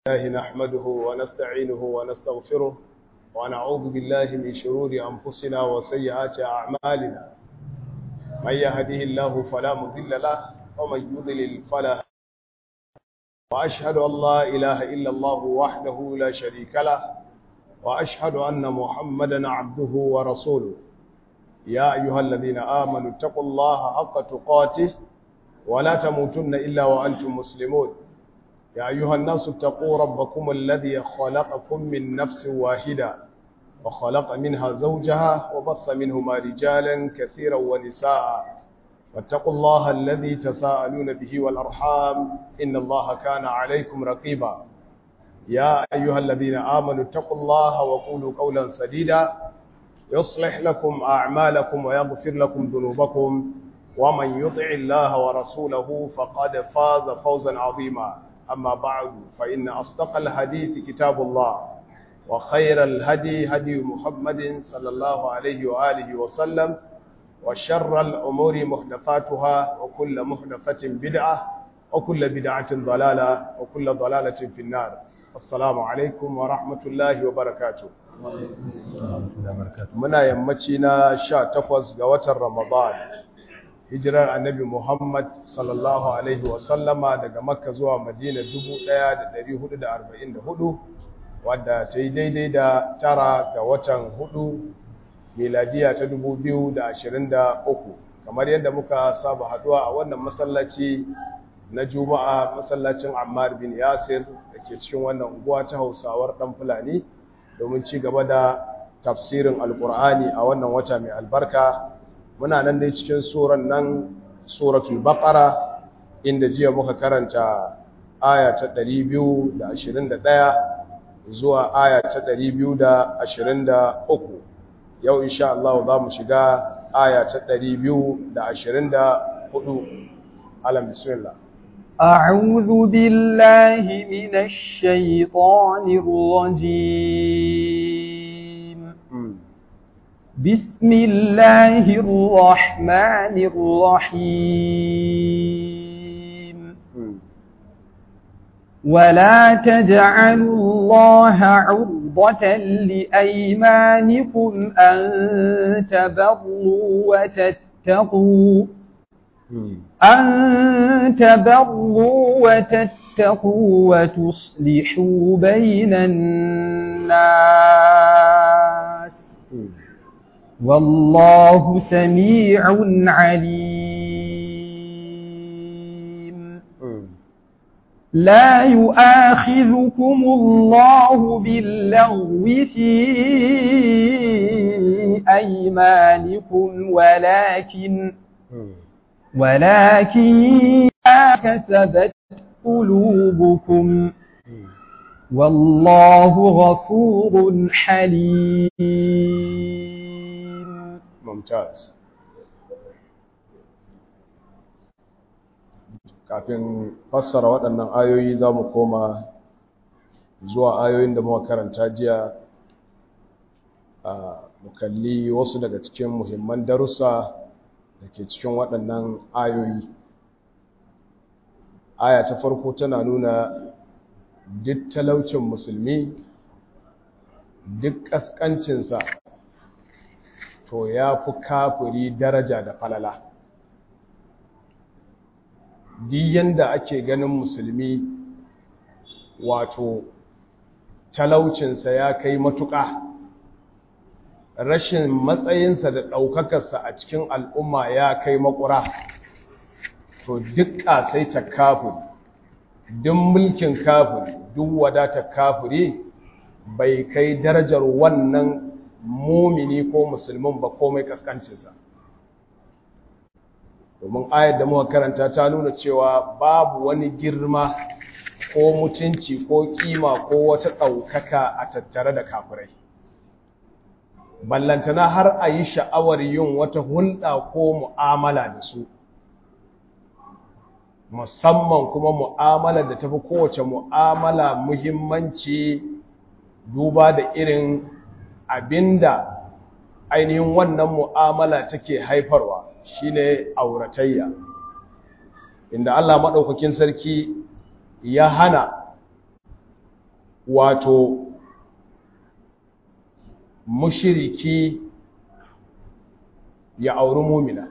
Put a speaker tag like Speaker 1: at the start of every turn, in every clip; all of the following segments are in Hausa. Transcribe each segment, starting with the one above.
Speaker 1: الله نحمده ونستعينه ونستغفره ونعوذ بالله من شرور أنفسنا وسيئات أعمالنا من يهده الله فلا مضل له ومن يضلل فلا وأشهد أن لا إله إلا الله وحده لا شريك له وأشهد أن محمدا عبده ورسوله يا أيها الذين آمنوا اتقوا الله حق تقاته ولا تموتن إلا وأنتم مسلمون يا أيها الناس اتقوا ربكم الذي خلقكم من نفس واحدة وخلق منها زوجها وبث منهما رجالا كثيرا ونساء واتقوا الله الذي تساءلون به والأرحام إن الله كان عليكم رقيبا يا أيها الذين آمنوا اتقوا الله وقولوا قولا سديدا يصلح لكم أعمالكم ويغفر لكم ذنوبكم ومن يطع الله ورسوله فقد فاز فوزا عظيما أما بعد فإن أصدق الحديث كتاب الله وخير الهدي هدي محمد صلى الله عليه وآله وسلم وشر الأمور محدثاتها وكل محدثة بدعة وكل بدعة ضلالة وكل ضلالة في النار السلام عليكم ورحمة الله وبركاته muna yammaci na sha takwas ga watan Ramadan hijirar annabi Muhammad sallallahu alaihi wasallama daga Makka zuwa Madina 1444 wadda ta yi daidai da tara ga watan hudu miladiya ta 2023 kamar yadda muka saba haduwa a wannan masallaci na Juma'a masallacin Ammar bin Yasir da ke cikin wannan unguwa ta Hausawar dan Fulani domin ci gaba da tafsirin alkur'ani a wannan wata mai albarka muna nan dai cikin suran nan suratul baqara inda jiya muka karanta aya ta 221 zuwa aya ta 223 yau insha Allah za mu shiga aya ta 224 alam bismillah
Speaker 2: أعوذ بالله من الشيطان الرجيم بسم الله الرحمن الرحيم ولا تجعلوا الله عرضة لأيمانكم أن تبروا وتتقوا أن تبروا وتتقوا وتصلحوا بين الناس والله سميع عليم لا يؤاخذكم الله باللغو في أيمانكم ولكن ولكن كسبت قلوبكم والله غفور حليم
Speaker 1: ممتاز kafin fassara waɗannan ayoyi za mu koma zuwa ayoyin da muka karanta jiya a mukalli wasu daga cikin muhimman darussa da ke cikin waɗannan ayoyi aya ta farko tana nuna duk talaucin musulmi duk ƙasƙancinsa to ya fi kafiri daraja da falala duk yanda ake ganin musulmi wato talaucinsa ya kai matuƙa rashin matsayinsa da ɗaukakarsa a cikin al'umma ya kai makura to duk ƙasai ta kafin duk mulkin kafin duk wadata kafiri bai kai darajar wannan mumini ko musulmin ba komai kaskancinsa domin ayar da muka karanta ta nuna cewa babu wani girma ko mutunci ko kima ko wata ɗaukaka a tattare da kafirai ballantana har a yi sha'awar yin wata hulɗa ko mu'amala da su musamman kuma mu'amala da tafi kowace mu'amala muhimmanci duba da irin abinda ainihin wannan mu'amala take haifarwa shine auratayya inda Allah maɗaukakin sarki ya hana wato mushiriki ya auri mumina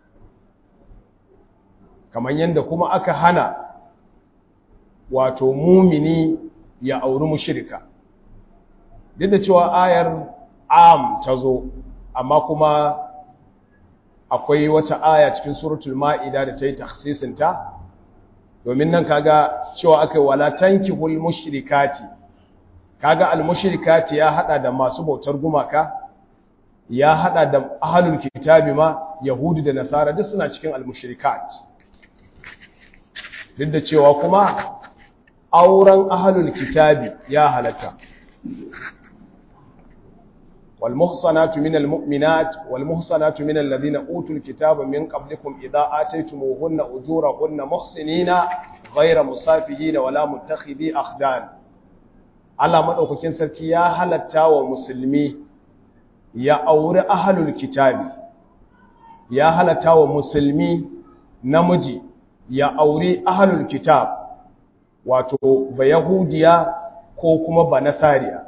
Speaker 1: kamar yadda kuma aka hana wato mumini ya auri mushirika duk da cewa ayar am ta zo amma kuma akwai wata aya cikin suratul ma'ida da ta yi taksisinta domin nan kaga cewa aka yi wala tankihul mushrikati kaga al mushrikati ya hada da masu bautar gumaka ya hada da ahlul kitabi ma yahudi da nasara duk suna cikin al mushrikat duk da cewa kuma auren ahlul kitabi ya halatta والمحصنات من المؤمنات والمحصنات من الذين أوتوا الكتاب من قبلكم إذا آتيتموهن أجورهن محسنين غير مسافهين ولا متخذي أخدان Allah maɗaukakin sarki ya halatta wa musulmi ya auri ahalul kitabi ya halatta wa musulmi namiji ya auri ahalul kitab wato ba yahudiya ko kuma ba nasariya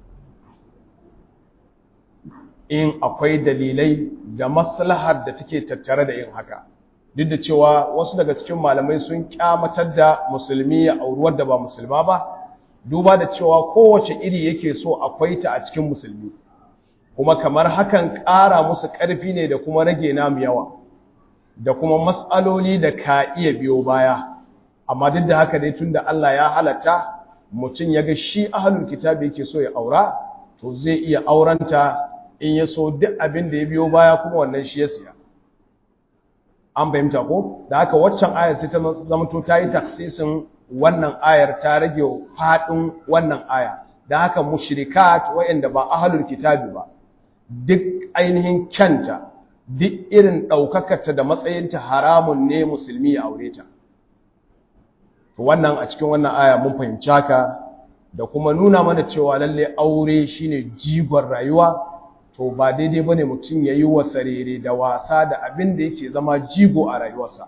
Speaker 1: in akwai dalilai da maslahar da take tattare da yin haka duk da cewa wasu daga cikin malamai sun kyamatar da musulmi ya auri wadda ba musulma ba duba da cewa kowace iri yake so akwai ta a cikin musulmi kuma kamar hakan ƙara musu ƙarfi ne da kuma rage namu yawa da kuma matsaloli da ka iya biyo baya amma duk da haka dai tunda Allah ya halatta mutum ya ga shi ahlul kitabi yake so ya aura to zai iya auranta in ya so duk abin da ya biyo baya kuma wannan shi ya siya an fahimta ko da haka waccan ayar sai ta zamanto ta yi taksisin wannan ayar ta rage faɗin wannan aya da haka mushrikat waɗanda ba ahlul kitabi ba duk ainihin kyanta duk irin ɗaukakarta da matsayinta haramun ne musulmi ya aure ta wannan a cikin wannan aya mun fahimci haka da kuma nuna mana cewa lalle aure shine jigon rayuwa to ba daidai bane mutum yayi wasarere da wasa da abin da yake zama jigo a rayuwarsa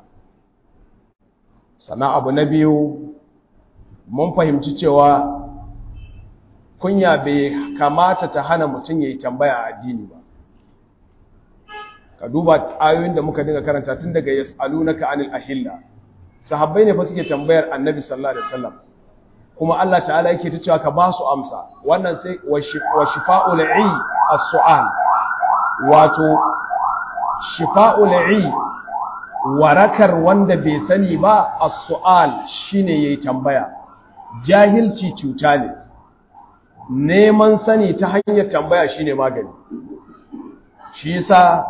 Speaker 1: sana abu na biyu mun fahimci cewa kunya bai kamata ta hana mutum yayi tambaya a addini ba ka duba ayoyin da muka dinga karanta tun daga yas'alunaka anil ahilla sahabbai ne fa suke tambayar annabi sallallahu alaihi wasallam kuma Allah ta'ala yake ta cewa ka ba su amsa wannan sai wa shifa'ul i as-su'al wato shifa'ul i warakar wanda bai sani ba as-su'al shine yayi tambaya jahilci cuta ne neman sani ta hanyar tambaya shine magani shi yasa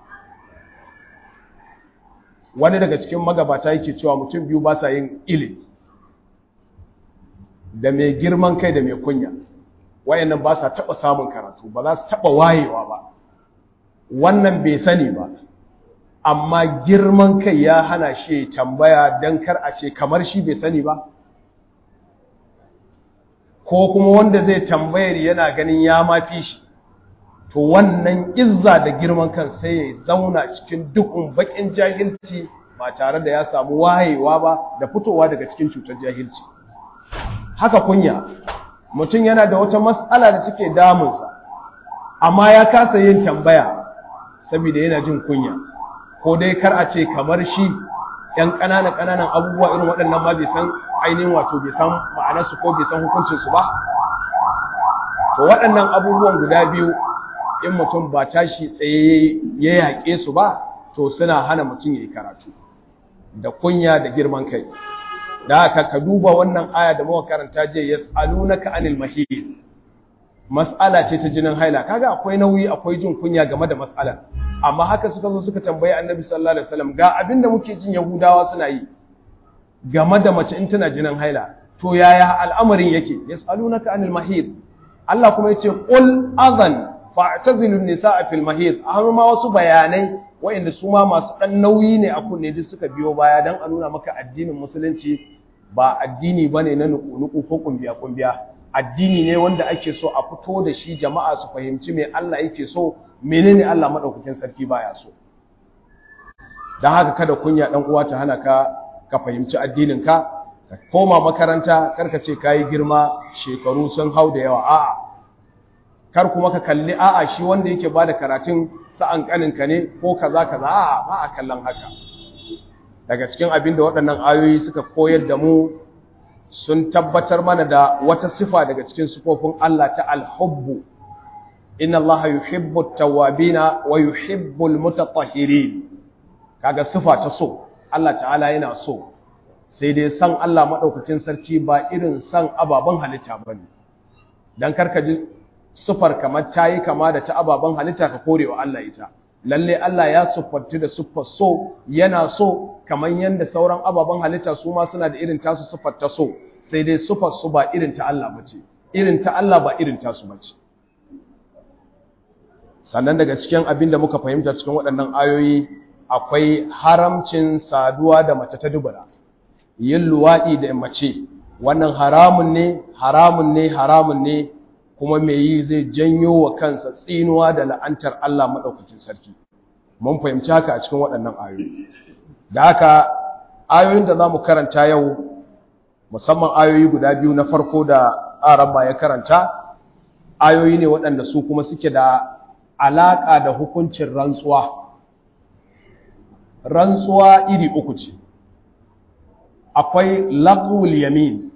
Speaker 1: wani daga cikin magabata yake cewa mutum biyu ba sa yin ilimi da mai girman kai da mai kunya wayannan ba sa taɓa samun karatu ba za su taɓa wayewa ba wannan bai sani ba amma girman kai ya hana shi tambaya don kar a ce kamar shi bai sani ba ko kuma wanda zai tambayar yana ganin ya mafi shi to wannan izza da girman kan sai ya zauna cikin dukun bakin jahilci ba tare da ya samu wayewa ba da fitowa daga cikin cutar jahilci haka kunya mutum yana da wata matsala da take damunsa amma ya kasa yin tambaya saboda yana jin kunya ko dai kar a ce kamar shi ‘yan ƙananan ƙananan abubuwa irin waɗannan ma bai san ainihin wato bai san ma'anarsu ko bai san hukuncinsu ba to waɗannan abubuwan guda biyu in mutum ba tashi tsaye ya yaƙe su ba to suna hana mutum ya yi karatu da kunya da girman kai da haka ka duba wannan aya da muka karanta je yas'alunaka anil mahid mas'ala ce ta jinin haila kaga akwai nauyi akwai jin kunya game da mas'alar amma haka suka zo suka tambayi annabi sallallahu alaihi wasallam ga abinda muke jin yahudawa suna yi game da mace in tana jinin haila to yaya al'amarin yake yas'alunaka anil mahid Allah kuma yace qul adhan fa'tazilun nisaa fil mahid amma ma wasu bayanai wa'inda su ma masu dan nauyi ne a kunne duk suka biyo baya dan a nuna maka addinin musulunci ba addini bane na nuku ko kumbiya kumbiya addini ne wanda ake so a fito da shi jama'a su fahimci me Allah yake so menene Allah madaukakin sarki baya so dan haka kada kunya dan uwa ta hana ka ka fahimci addinin ka ka koma makaranta karka ce kayi girma shekaru sun hau da yawa a'a kar kuma ka kalli a'a shi wanda yake bada karatun sa'an kaninka ne ko kaza kaza a'a ba a kallon haka daga cikin abin da waɗannan ayoyi suka koyar da mu sun tabbatar mana da wata sifa daga cikin sifofin Allah ta alhubbu inna Allah yuhibbu at-tawwabina wa yuhibbu al-mutatahhirin kaga sifa ta so Allah ta'ala yana so sai dai san Allah madaukakin sarki ba irin san ababen halitta bane dan karka ji sifar kamar tayi kama da ta ababen halitta ka korewa Allah ita lalle Allah ya siffantu da siffar so yana so kamar yanda sauran ababen halitta su ma suna da irin tasu siffar ta so sai dai siffar su ba irin ta Allah bace irin ta Allah ba irin tasu bace sannan daga cikin abin da muka fahimta cikin waɗannan ayoyi akwai haramcin saduwa da mace ta dubura yin luwaɗi da mace wannan haramun ne haramun ne haramun ne kuma mai yi zai janyo wa kansa tsinuwa da la'antar Allah maɗaukacin sarki mun fahimci haka a cikin waɗannan ayoyi da haka ayoyin da za mu karanta yau musamman ayoyi guda biyu na farko da araba ya karanta ayoyi ne waɗanda su kuma suke da alaƙa da hukuncin rantsuwa rantsuwa iri uku ce akwai laqul yamin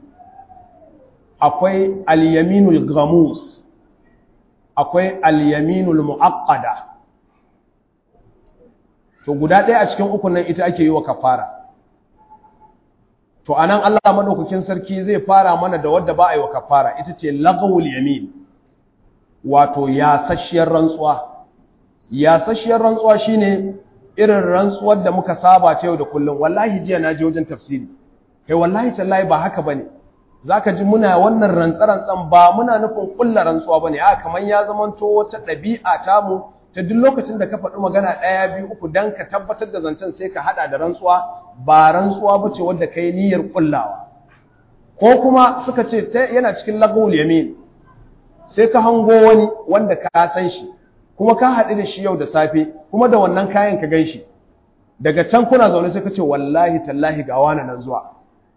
Speaker 1: akwai al-yaminul ghamus akwai al-yaminul muaqqada to guda ɗaya a cikin uku nan ita ake yi wa kafara to anan Allah madaukakin sarki zai fara mana da wadda ba a yi wa kafara ita ce laqul yamin wato yasasshiyar rantsuwa yasasshiyar rantsuwa shine irin rantsuwar da muka saba ta yau da kullum wallahi jiya na je wajen tafsiri kai wallahi tallahi ba haka bane zaka ji muna wannan rantsarantsan ba muna nufin kullar rantsuwa bane a kaman ya zamanto wata ɗabi'a ta mu ta duk lokacin da ka faɗi magana ɗaya biyu uku dan ka tabbatar da zancen sai ka haɗa da rantsuwa ba rantsuwa bace wadda kai niyyar kullawa ko kuma suka ce yana cikin lagul yamin sai ka hango wani wanda ka san shi kuma ka haɗu da shi yau da safe kuma da wannan kayan ka gan shi daga can kuna zaune sai ka ce wallahi tallahi ga wani nan zuwa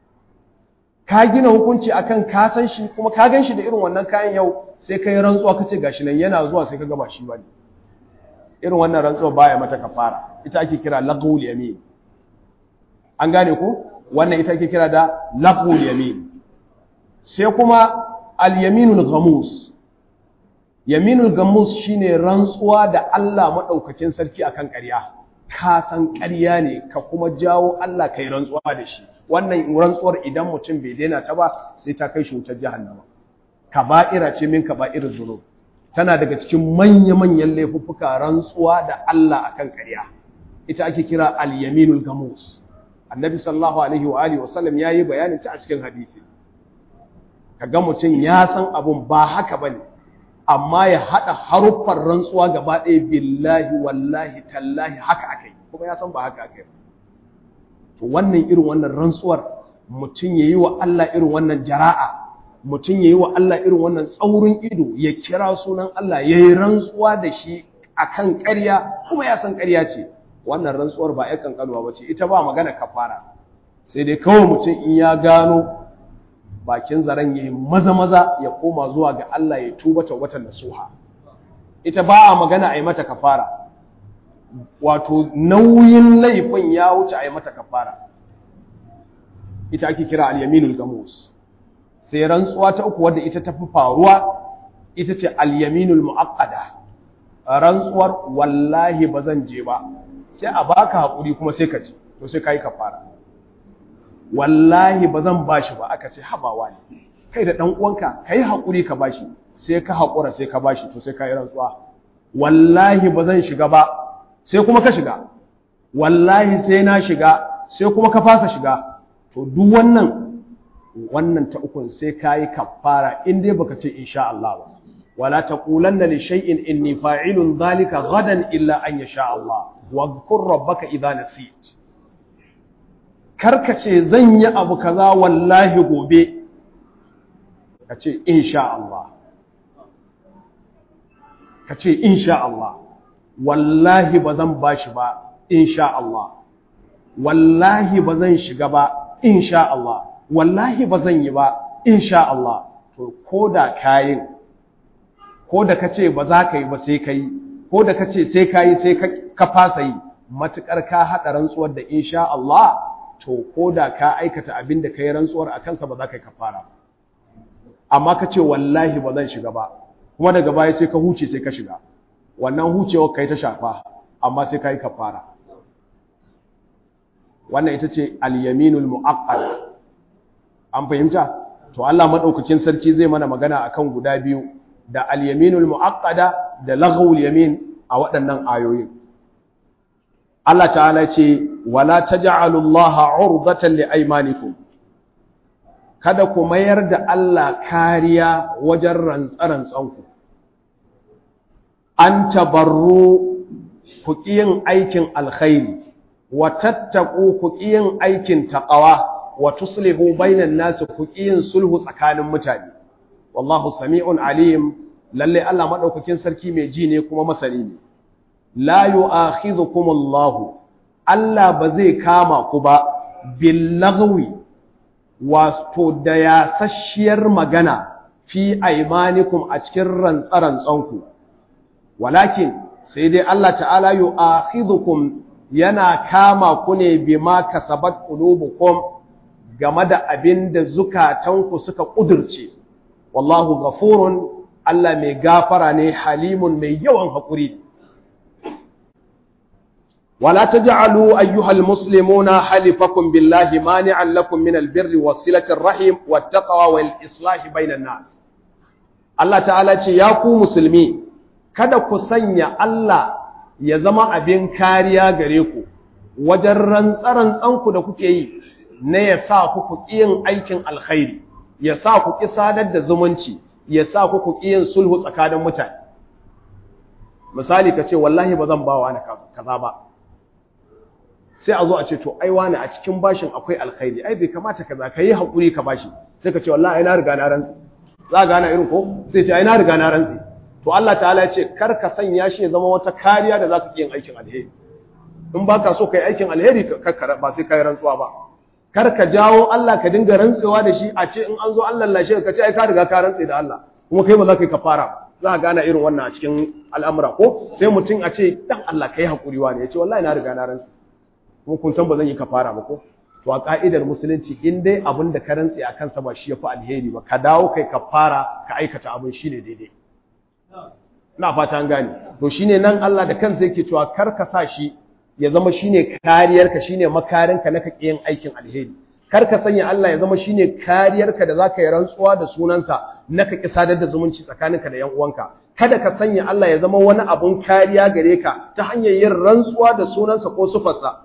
Speaker 1: ka gina hukunci akan ka san shi kuma ka gan shi da irin wannan kayan yau sai ka yi rantsuwa ka ce gashi nan yana zuwa sai ka gaba shi ba ne irin wannan rantsuwa baya mata kafara ita ake kira laqul yamin an gane ko wannan ita ake kira da laqul yamin sai kuma al yaminul ghamus yaminul gamus shine rantsuwa da Allah madaukakin sarki akan ƙarya ka san ƙarya ne ka kuma jawo Allah kai rantsuwa da shi wannan rantsuwar idan mutum bai daina ta ba sai ta kai shi wutar jahannama kaba'ira ce min kaba'ir dhunub tana daga cikin manya-manyan laifuffuka rantsuwa da Allah akan ƙarya ita ake kira al-yaminul gamus annabi sallallahu alaihi wa alihi wa sallam yayi bayanin ta a cikin hadisi kaga mutum ya san abun ba haka bane amma ya haɗa haruffan rantsuwa gaba ɗaya billahi wallahi tallahi haka aka yi kuma ya san ba haka aka yi to wannan irin wannan rantsuwar mutum ya yi wa Allah irin wannan jara'a mutum ya yi wa Allah irin wannan tsaurin ido ya kira sunan Allah ya yi rantsuwa da shi akan ƙarya kuma ya san ƙarya ce wannan rantsuwar ba ya kankanuwa ba ce ita ba magana kafara sai dai kawai mutum in ya gano bakin zaren ya yi maza-maza ya koma zuwa ga Allah ya tuba watan nasuha ita ba a magana a yi mata kafara wato nauyin laifin ya wuce a yi mata kafara ita ake kira al-yaminul gamus sai rantsuwa ta uku wadda ita tafi faruwa ita ce al-yaminul muaqqada rantsuwar wallahi ba zan je ba sai a baka hakuri kuma sai ka je to sai kai kafara wallahi ba zan bashi ba aka ce habawa ne kai da ɗan uwanka kai haƙuri ka bashi sai ka haƙura sai ka bashi to sai ka yi rantsuwa wallahi ba zan shiga ba sai kuma ka shiga wallahi sai na shiga sai kuma ka fasa shiga to duk wannan wannan ta ukun sai ka yi kafara in dai baka ce insha Allah ba wala taqulanna li shay'in inni fa'ilun dhalika gadan illa an yasha Allah wa dhkur rabbaka idha nasit karkace zan yi abu kaza wallahi gobe ka ce insha Allah ka ce insha Allah wallahi ba zan bashi ba insha Allah wallahi ba zan shiga ba insha Allah wallahi ba zan yi ba insha Allah to ko da kayin ko da kace ba za ka yi ba sai kai ko da kace sai kai sai ka fasa yi matukar ka hada rantsuwar da insha Allah to ko da ka aikata abin da kai rantsuwar a kansa ba za ka yi kafara amma kace wallahi ba zan shiga ba kuma daga baya sai ka huce sai ka shiga wannan hucewar kai ta shafa amma sai ka yi kafara wannan ita ce al-yaminul mu'aqqada an fahimta to Allah madaukakin sarki zai mana magana akan guda biyu da al-yaminul mu'aqqada da laghwul yamin a waɗannan ayoyin Allah ta'ala ce wala taj'alu Allah 'urdatan li aymanikum kada ku mayar da Allah kariya wajen rantsarantsanku an tabarru ku yin aikin alkhairi wa tattaku ku yin aikin taqwa wa tuslihu bainan nas ku yin sulhu tsakanin mutane wallahu sami'un alim lalle Allah madaukakin sarki mai ji ne kuma masani ne la yu'akhidhukum Allah Allah ba zai kama ku ba bil lagwi wato da yasasshiyar magana fi aymanikum a cikin rantsarantsanku walakin sai dai Allah ta'ala yu'akhidhukum yana kama ku ne bima kasabat qulubukum game da abin da zukatanku suka kudurce wallahu ghafurun Allah mai gafara ne halimun mai yawan hakuri wala taj'alu ayyuhal muslimuna halifakum billahi mani'an lakum min albirri wasilatir rahim wattaqwa wal islahi bainan nas Allah ta'ala ce ya ku musulmi kada ku sanya Allah ya zama abin kariya gare ku wajen rantsarantsanku da kuke yi na ya sa ku ku yin aikin alkhairi ya sa ku ƙi sadar da zumunci ya sa ku ku yin sulhu tsakanin mutane misali ka ce wallahi ba zan ba wa kaza ba sai a zo a ce to ai wani a cikin bashin akwai alkhairi ai bai kamata kaza ka yi haƙuri ka bashi sai ka ce wallahi ai na riga na rantsi za ka gana irin ko sai ce ai na riga na rantsi to Allah ta'ala ya ce kar ka sanya shi ya zama wata kariya da za ka yin aikin alheri in ba ka so ka yi aikin alheri ba sai ka yi rantsuwa ba kar ka jawo Allah ka dinga rantsewa da shi a ce in an zo Allah lashe ka ce ai ka riga ka rantse da Allah kuma kai ba za ka yi kafara ba za ka gana irin wannan a cikin al'amura ko sai mutum a ce dan Allah kai hakuri wa ne ya ce wallahi na riga na rantse kuma kun san ba zan yi kafara ba ko to a ka'idar musulunci in dai abin da ka rantse a kansa ba shi ya fi alheri ba ka dawo kai kafara ka aikata abin shi ne daidai ina fata an gane to shine nan Allah da kansa yake cewa kar ka sa shi ya zama shine kariyarka shine makarinka na kake yin aikin alheri kar ka sanya Allah ya zama shine kariyarka da zaka yi rantsuwa da sunansa na kake sadar da zumunci tsakaninka da yan uwanka kada ka sanya Allah ya zama wani abun kariya gare ka ta hanyar yin rantsuwa da sunansa ko sufarsa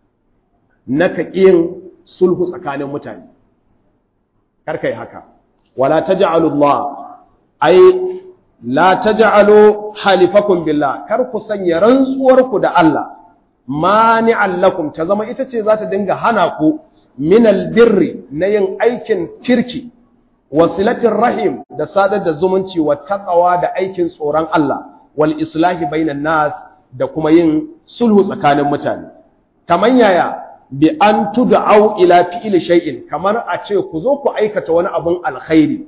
Speaker 1: na kake yin sulhu tsakanin mutane kar kai haka wala taj'alullah ai la taj'alu halifakum billah kar ku sanya rantsuwarku da Allah mani'an lakum ta zama ita ce za ta dinga hana ku min albirri na yin aikin kirki wasilatin rahim da sadar da zumunci wa taqwa da aikin tsoron Allah wal islahi bainan nas da kuma yin sulhu tsakanin mutane kaman yaya bi an tud'au ila fi'li shay'in kamar a ce ku zo ku aikata wani abun alkhairi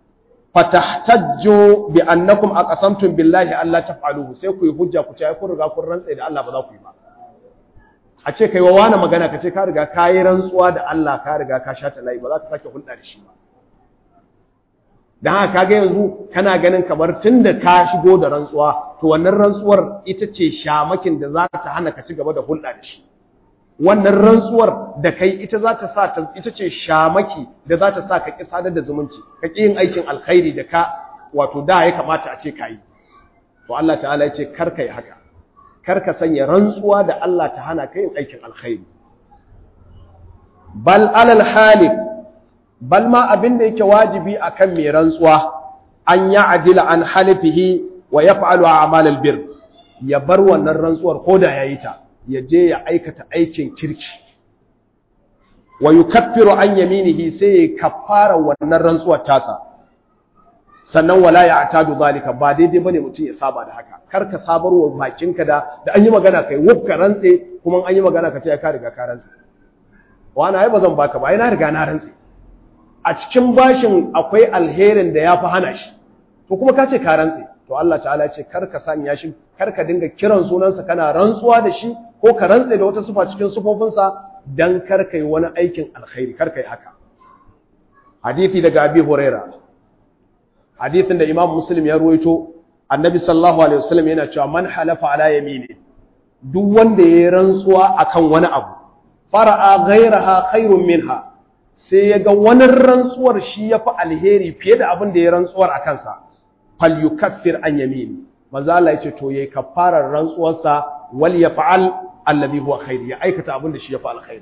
Speaker 1: fatahtajju bi annakum aqasamtum billahi alla taf'aluhu sai ku yi hujja ku ce kun riga kun rantsa da Allah ba za ku yi ba a ce kai wa wani magana ka ce ka riga ka yi rantsuwa da Allah ka riga ka shata layi ba za ka sake hulɗa da shi ba dan haka kaga yanzu kana ganin kamar tunda ka shigo da rantsuwa to wannan rantsuwar ita ce shamakin da za ta hana ka ci gaba da hulɗa da shi wannan rantsuwar da kai ita za ta sa ta ita ce shamaki da za ta sa ka ƙi sadar da zumunci ka ƙi yin aikin alkhairi da ka wato da ya kamata a ce ka yi to Allah ta'ala ya ce kar ka yi haka kar ka sanya rantsuwa da Allah ta hana ka yin aikin alkhairi bal alal halik bal ma abin da yake wajibi akan mai rantsuwa an ya adila an halifihi wa yaf'alu a'mal albir ya bar wannan rantsuwar koda yayi ta ya je ya aikata aikin kirki wa yukaffiru an yaminihi sai ya kaffara wannan rantsuwar tasa sannan wala ya atadu zalika ba daidai bane mutum ya saba da haka kar ka sabarwa bakinka da da an yi magana kai wufka rantse kuma an yi magana ka ce ka riga ka rantse wani ai ba zan baka ba ai na riga na rantse a cikin bashin akwai alherin da ya fi hana shi to kuma ka ce ka rantse to Allah ta'ala ya ce kar ka sanya shi kar ka dinga kiran sunansa kana rantsuwa da shi ko ka rantse da wata sufa cikin sufofinsa dan kar ka yi wani aikin alkhairi kar ka yi haka hadisi daga abi huraira hadisin da imam muslim ya ruwaito annabi sallallahu alaihi wasallam yana cewa man halafa ala yamini duk wanda ya rantsuwa akan wani abu fara'a ghairaha khairun minha sai ya ga wani rantsuwar shi ya fi alheri fiye da abin da ya rantsuwar a kansa fal yukaffir an yamini manzo Allah ya ce to yayi kafarar rantsuwarsa wal yaf'al alladhi huwa khair ya aikata abin da shi ya fi alkhairi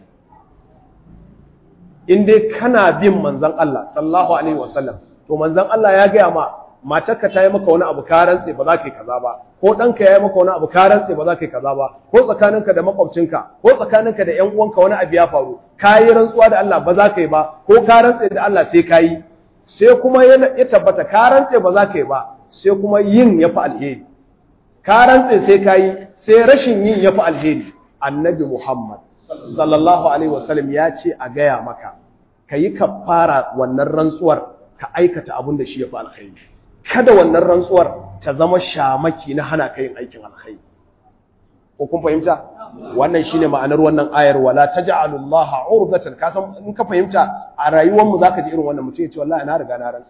Speaker 1: in dai kana bin manzon Allah sallallahu alaihi wasallam to manzon Allah ya gaya ma matarka ta yi maka wani abu ka rantse ba za ka yi kaza ba ko ɗanka ya yi maka wani abu ka rantse ba za ka yi kaza ba ko tsakaninka da makwabcinka ko tsakaninka da ƴan uwanka wani abu ya faru ka yi rantsuwa da Allah ba za ka yi ba ko ka rantse da Allah sai ka yi sai kuma ya tabbata ka rantse ba za ka yi ba sai kuma yin ya fi alheri ka rantse sai ka yi sai rashin yin ya fi alheri annabi Muhammad sallallahu alaihi wasallam ya ce a gaya maka ka yi kafara wannan rantsuwar ka aikata abin da shi ya fi alkhairi kada wannan rantsuwar ta zama shamaki na hana ka yin aikin alkhairi ko kun fahimta wannan shine ma'anar wannan ayar wala taj'alullaha urdatan ka san in ka fahimta a rayuwar mu zaka ji irin wannan mutum ya ce wallahi na riga na rantsi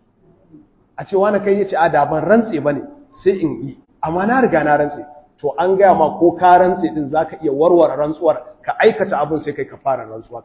Speaker 1: a ce wani kai yace a da ban rantsi bane sai in yi amma na riga na rantsi to an gaya ma ko ka rantsi din zaka iya warware rantsuwar ka aikata abin sai kai ka fara rantsuwa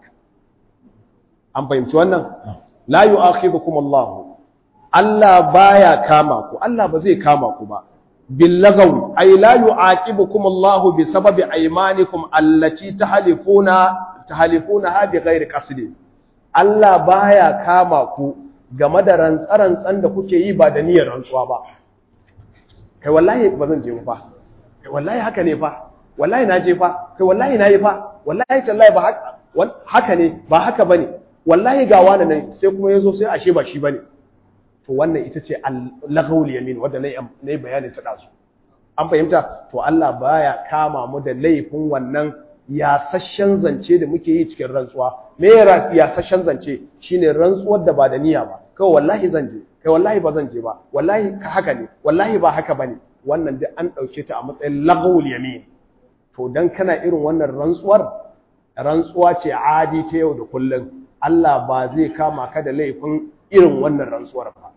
Speaker 1: an fahimci wannan la yu'akhidhukum Allahu Allah baya kama ku Allah ba zai kama ku ba billagawi ay la yu'aqibukum Allahu bi sababi aymanikum allati tahlifuna tahlifuna ha bi ghairi qasdi Allah baya kama ku game da rantsarantsan da kuke yi ba da niyyar rantsuwa ba kai wallahi ba zan je ba kai wallahi haka ne fa wallahi na je fa kai wallahi na yi fa wallahi tallahi ba haka haka ne ba haka bane wallahi ga wani ne sai kuma yazo sai ashe ba shi bane to wannan ita ce al-laghawul yamin wanda nayi bayanin ta dasu an fahimta to Allah baya kama mu da laifin wannan yasashen zance da muke yi cikin rantsuwa me yasashen zance shine rantsuwar da ba da niyya ba kai wallahi zan je kai wallahi ba zan je ba wallahi haka ne wallahi ba haka bane wannan duk an dauke ta a matsayin laghawul yamin to dan kana irin wannan rantsuwar rantsuwa ce adi ta yau da kullum Allah ba zai kama ka da laifin irin wannan rantsuwar ba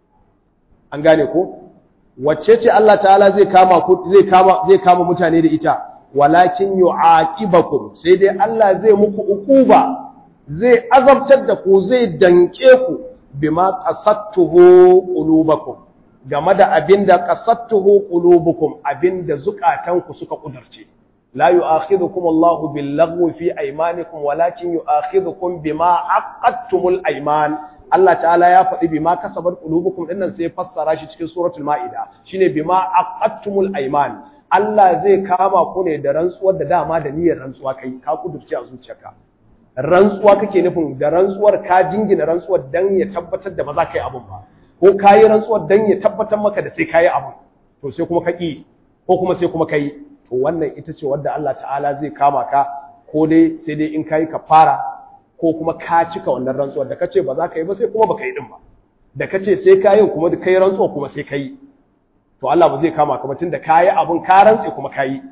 Speaker 1: an gane ko wacce ce Allah ta'ala zai kama ku zai kama zai kama mutane da ita walakin yu'aqibakum sai dai Allah zai muku ukuba zai azabtar da ku zai danke ku bima qasattuhu qulubakum game da abinda qasattuhu qulubukum abinda zukatanku suka kudurce la yu'akhidhukum Allahu bil-laghwi fi aymanikum walakin yu'akhidhukum bima aqadtumul ayman Allah ta'ala ya faɗi bima kasabat qulubukum dinnan sai fassara shi cikin suratul maida shine bima aqadtumul ayman Allah zai kama ku ne da rantsuwar da dama da niyyar rantsuwa kai ka kudurce a zuciyarka rantsuwa kake nufin da rantsuwar ka jingina rantsuwar dan ya tabbatar da ba za ka yi abun ba ko ka yi rantsuwar dan ya tabbatar maka da sai ka yi abun to sai kuma ka ƙi ko kuma sai kuma ka yi to wannan ita ce wadda Allah ta'ala zai kama ka ko dai sai dai in ka yi kafara ko kuma ka cika wannan rantsuwar da ka ce ba za ka yi ba sai kuma ba ka yi din ba da ka ce sai ka yi kuma da ka yi rantsuwa kuma sai ka yi to Allah ba zai kama ka ba tunda ka yi abun ka rantse kuma ka yi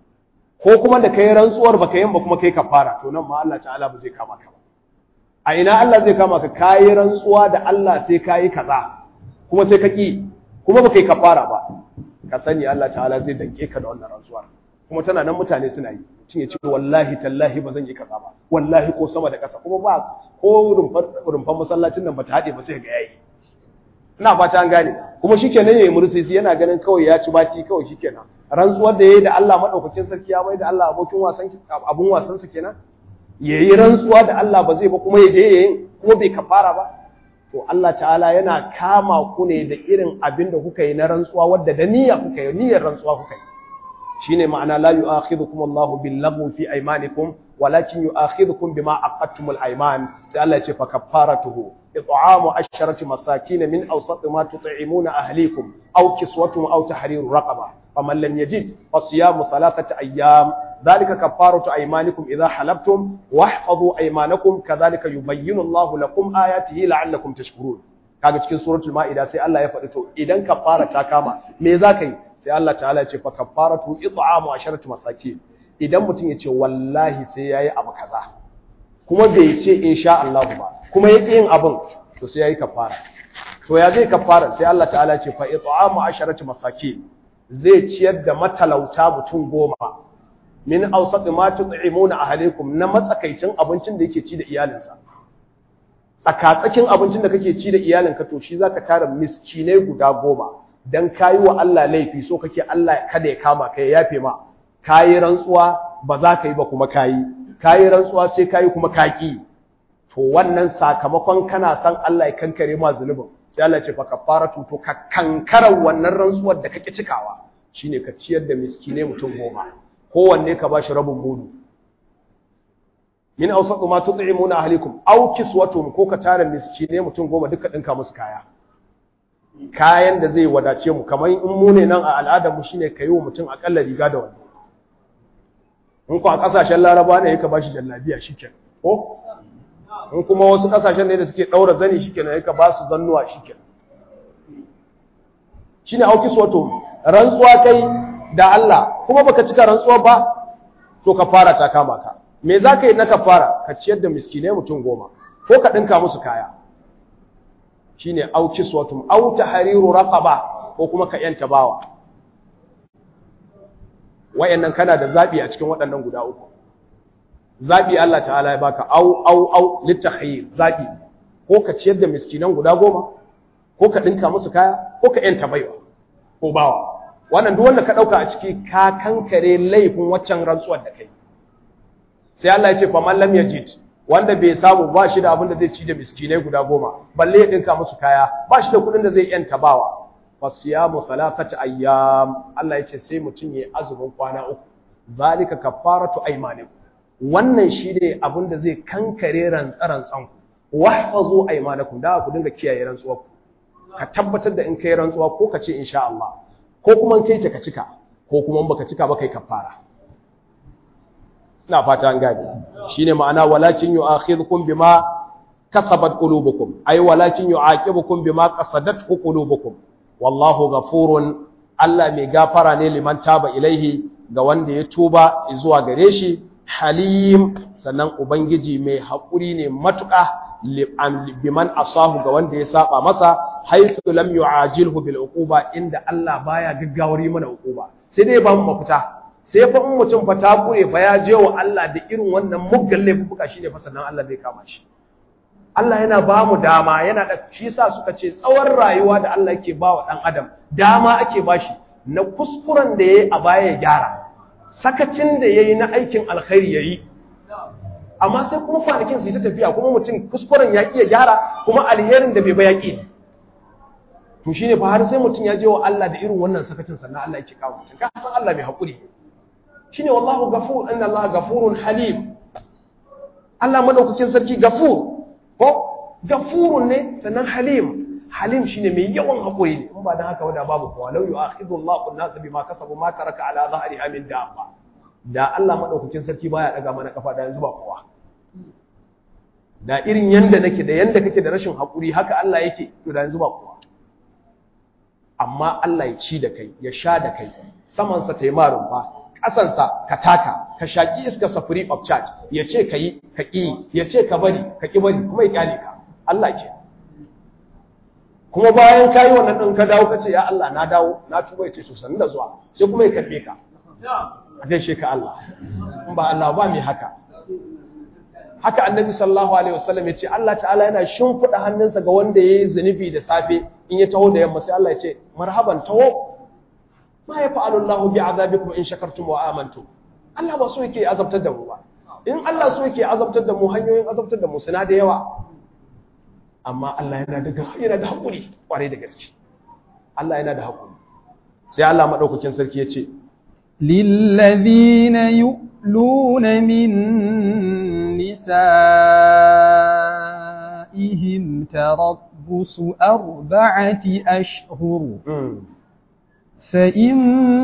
Speaker 1: ko kuma da kai rantsuwar baka yin ba kuma kai kafara to nan ma Allah ta'ala ba zai kama ka ba a ina Allah zai kama ka kai rantsuwa da Allah sai kai kaza kuma sai ka ki kuma baka yi kafara ba ka sani Allah ta'ala zai danke ka da wannan rantsuwar kuma tana nan mutane suna yi mutum ya ce wallahi tallahi ba zan yi kaza ba wallahi ko sama da ƙasa kuma ba ko rumfan masallacin nan ba ta haɗe ba sai ga yayi ina fata an gane kuma shikenan yayi mursisi yana ganin kawai ya ci baci kawai shikenan rantsuwar da yayi da Allah madaukakin sarki ya bai da Allah abokin wasan abun wasan sa kenan yayi rantsuwa da Allah ba zai ba kuma yaje yayin kuma bai kafara ba to Allah ta'ala yana kama ku ne da irin abin da kuka yi na rantsuwa wadda da niyya kuka yi niyyar rantsuwa kuka yi shine ma'ana la yu'akhidhukum Allahu bil lagwi fi aymanikum walakin yu'akhidhukum bima aqadtumul ayman sai Allah ya ce fa kaffaratuhu إطعام عشرة مساكين من أوسط ما تطعمون أهليكم أو كسوتهم أو تحرير رقبة فمن لم يجد فصيام ثلاثة أيام ذلك كفارة أيمانكم إذا حلفتم واحفظوا أيمانكم كذلك يبين الله لكم آياته لعلكم تشكرون kaga cikin suratul maida sai Allah ya faɗi to idan kafara ta kama me za ka yi sai Allah ta'ala ya ce fa kafaratu it'amu asharatu masakin idan mutum ya ce wallahi sai yayi abu kaza kuma bai ce insha Allah ba kuma ya yin abin to sai yayi kafara to ya zai kafara sai Allah ta'ala ya ce fa it'amu asharatu masakin zai ciyar da matalauta mutum goma min awsat ma tut'imuna ahlikum na matsakaicin abincin da yake ci da iyalinsa tsakatsakin abincin da kake ci da iyalinka to shi zaka tara miskinai guda goma dan kayi wa Allah laifi so kake Allah kada ya kama ka ya yafe ma kayi rantsuwa ba za ka yi ba kuma kayi kayi rantsuwa sai kayi kuma kaki to wannan sakamakon kana san Allah ya kankare ma zunubin sai Allah ya ce fa kafaratu to ka kankara wannan rantsuwar da kake cikawa shine ka ciyar da miskinai mutum goma kowanne ka bashi rabin mudu min awsatu ma tut'imuna ahlikum aw kiswatuhum ko ka tara miskine mutum goma duka dinka musu kaya kayan da zai wadace mu kamar in mu ne nan a al'adar mu shine kayi wa mutum akalla riga da wando in ko a kasashen laraba ne yake bashi jallabiya shikenan ko in kuma wasu kasashen ne da suke daura zani shikenan yake ba su zannuwa shikenan shine aw kiswatuhum rantsuwa kai da Allah kuma baka cika rantsuwa ba to ka fara ta kama ka me za ka yi na kafara ka ciyar da miskinai mutum goma ko ka ɗinka musu kaya shi ne auki suwatum auta hariru raƙaba ko kuma ka ‘yanta bawa wayannan kana da zaɓi a cikin waɗannan guda uku zaɓi Allah ta'ala ya baka au au au littakhayir zaɓi ko ka ciyar da miskinan guda goma ko ka ɗinka musu kaya ko ka ‘yanta baiwa ko bawa wannan duk wanda ka ɗauka a ciki ka kankare laifin waccan rantsuwar da kai sai Allah ya ce fa man lam yajid wanda bai samu ba shi da abin da zai ci da miskinai guda goma balle ya dinka musu kaya ba shi da kuɗin da zai yanta bawa fa siyamu thalathati ayyam Allah ya ce sai mutum yayi azumin kwana uku zalika kafaratu aymanikum wannan shi ne abin da zai kankare rantsaran tsanku wahfazu aymanakum da ku dinga kiyaye rantsuwa ka tabbatar da in kai rantsuwa ko ka ce insha Allah ko kuma in kai ta ka cika ko kuma in baka cika ba kai kafara ina fata an gane shine ma'ana walakin yu'akhidhukum bima kasabat qulubukum ay walakin yu'aqibukum bima qasadat qulubukum wallahu ghafurun Allah mai gafara ne liman taba ilaihi ga wanda ya tuba zuwa gare shi halim sannan ubangiji mai haƙuri ne matuƙa biman asahu ga wanda ya saba masa haythu lam yu'ajilhu bil uquba inda Allah baya gaggawar yi mana uquba sai dai ba mu mafita sai fa in mutum fa ta kure fa ya je wa Allah da irin wannan muggan laifuka shine fa sannan Allah zai kama shi Allah yana ba mu dama yana da shi yasa suka ce tsawon rayuwa da Allah yake ba wa dan adam dama ake ba shi na kuskuren da yayi a baya ya gyara sakacin da yayi na aikin alkhairi yayi amma sai kuma kwanakin su ta tafiya kuma mutum kuskuren ya iya gyara kuma alherin da bai ba ya ƙi to shine fa har sai mutum ya je wa Allah da irin wannan sakacin sannan Allah yake kawo mutum ka san Allah mai hakuri shine wallahu ghafur inna Allah ghafurun halim Allah madaukakin sarki ghafur ko ghafurun ne sannan halim halim shine mai yawan hakuri ne in ba dan haka wanda babu kowa law yu'akhidhu Allahu an-nasa bima kasabu ma taraka ala dhahriha min dabba da Allah madaukakin sarki baya daga mana kafa da yanzu ba kowa da irin yanda nake da yanda kake da rashin hakuri haka Allah yake to da yanzu ba kowa amma Allah ya ci da kai ya sha da kai samansa ta yi marun ba ƙasansa ka taka ka shaƙi iskarsa free of charge ya ce ka yi ka ƙi ya ce ka bari ka ƙi bari kuma ya ƙyale ka Allah ke kuma bayan ka yi wannan ɗin ka dawo ka ce ya Allah na dawo na tuba ya ce so sanin da zuwa sai kuma ya karɓe ka a gaishe ka Allah in ba Allah ba mai haka haka annabi sallallahu alaihi wasallam ya ce Allah ta'ala yana shimfiɗa hannunsa ga wanda ya yi zunubi da safe in ya taho da yamma sai Allah ya ce marhaban taho ma ya fa'alu Allahu bi azabikum in shakartum wa amantum Allah ba so yake azabtar da mu ba in Allah so yake azabtar da mu hanyoyin azabtar da mu suna da yawa amma Allah yana da yana da hakuri kwarai da gaske Allah yana da hakuri sai Allah madaukakin sarki ya ce
Speaker 2: للذين يؤلون من نسائهم تربص أربعة أشهر فإن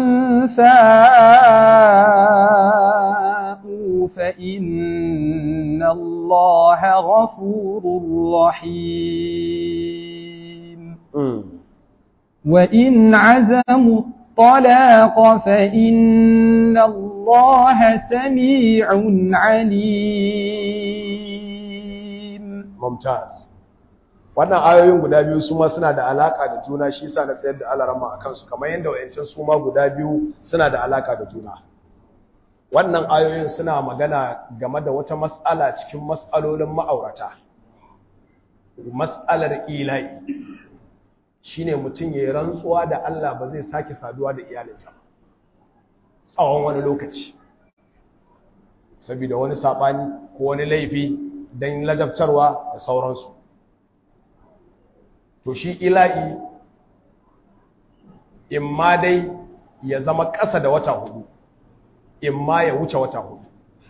Speaker 2: فاءوا فإن الله غفور رحيم وإن عزموا الطلاق فإن الله سميع عليم
Speaker 1: ممتاز wannan ayoyin guda biyu su ma suna da alaka da juna shi yasa na tsayar da alarama a kansu kamar yadda wayancin su ma guda biyu suna da alaka da juna wannan ayoyin suna magana game da wata mas'ala cikin mas'alolin ma'aurata mas'alar ila'i shine mutum ya yi rantsuwa da Allah ba zai sake saduwa da iyalinsa tsawon wani lokaci saboda wani saɓani ko wani laifi don ladabtarwa da sauransu to shi ila'i in ma dai ya zama ƙasa da wata hudu in ma ya wuce wata hudu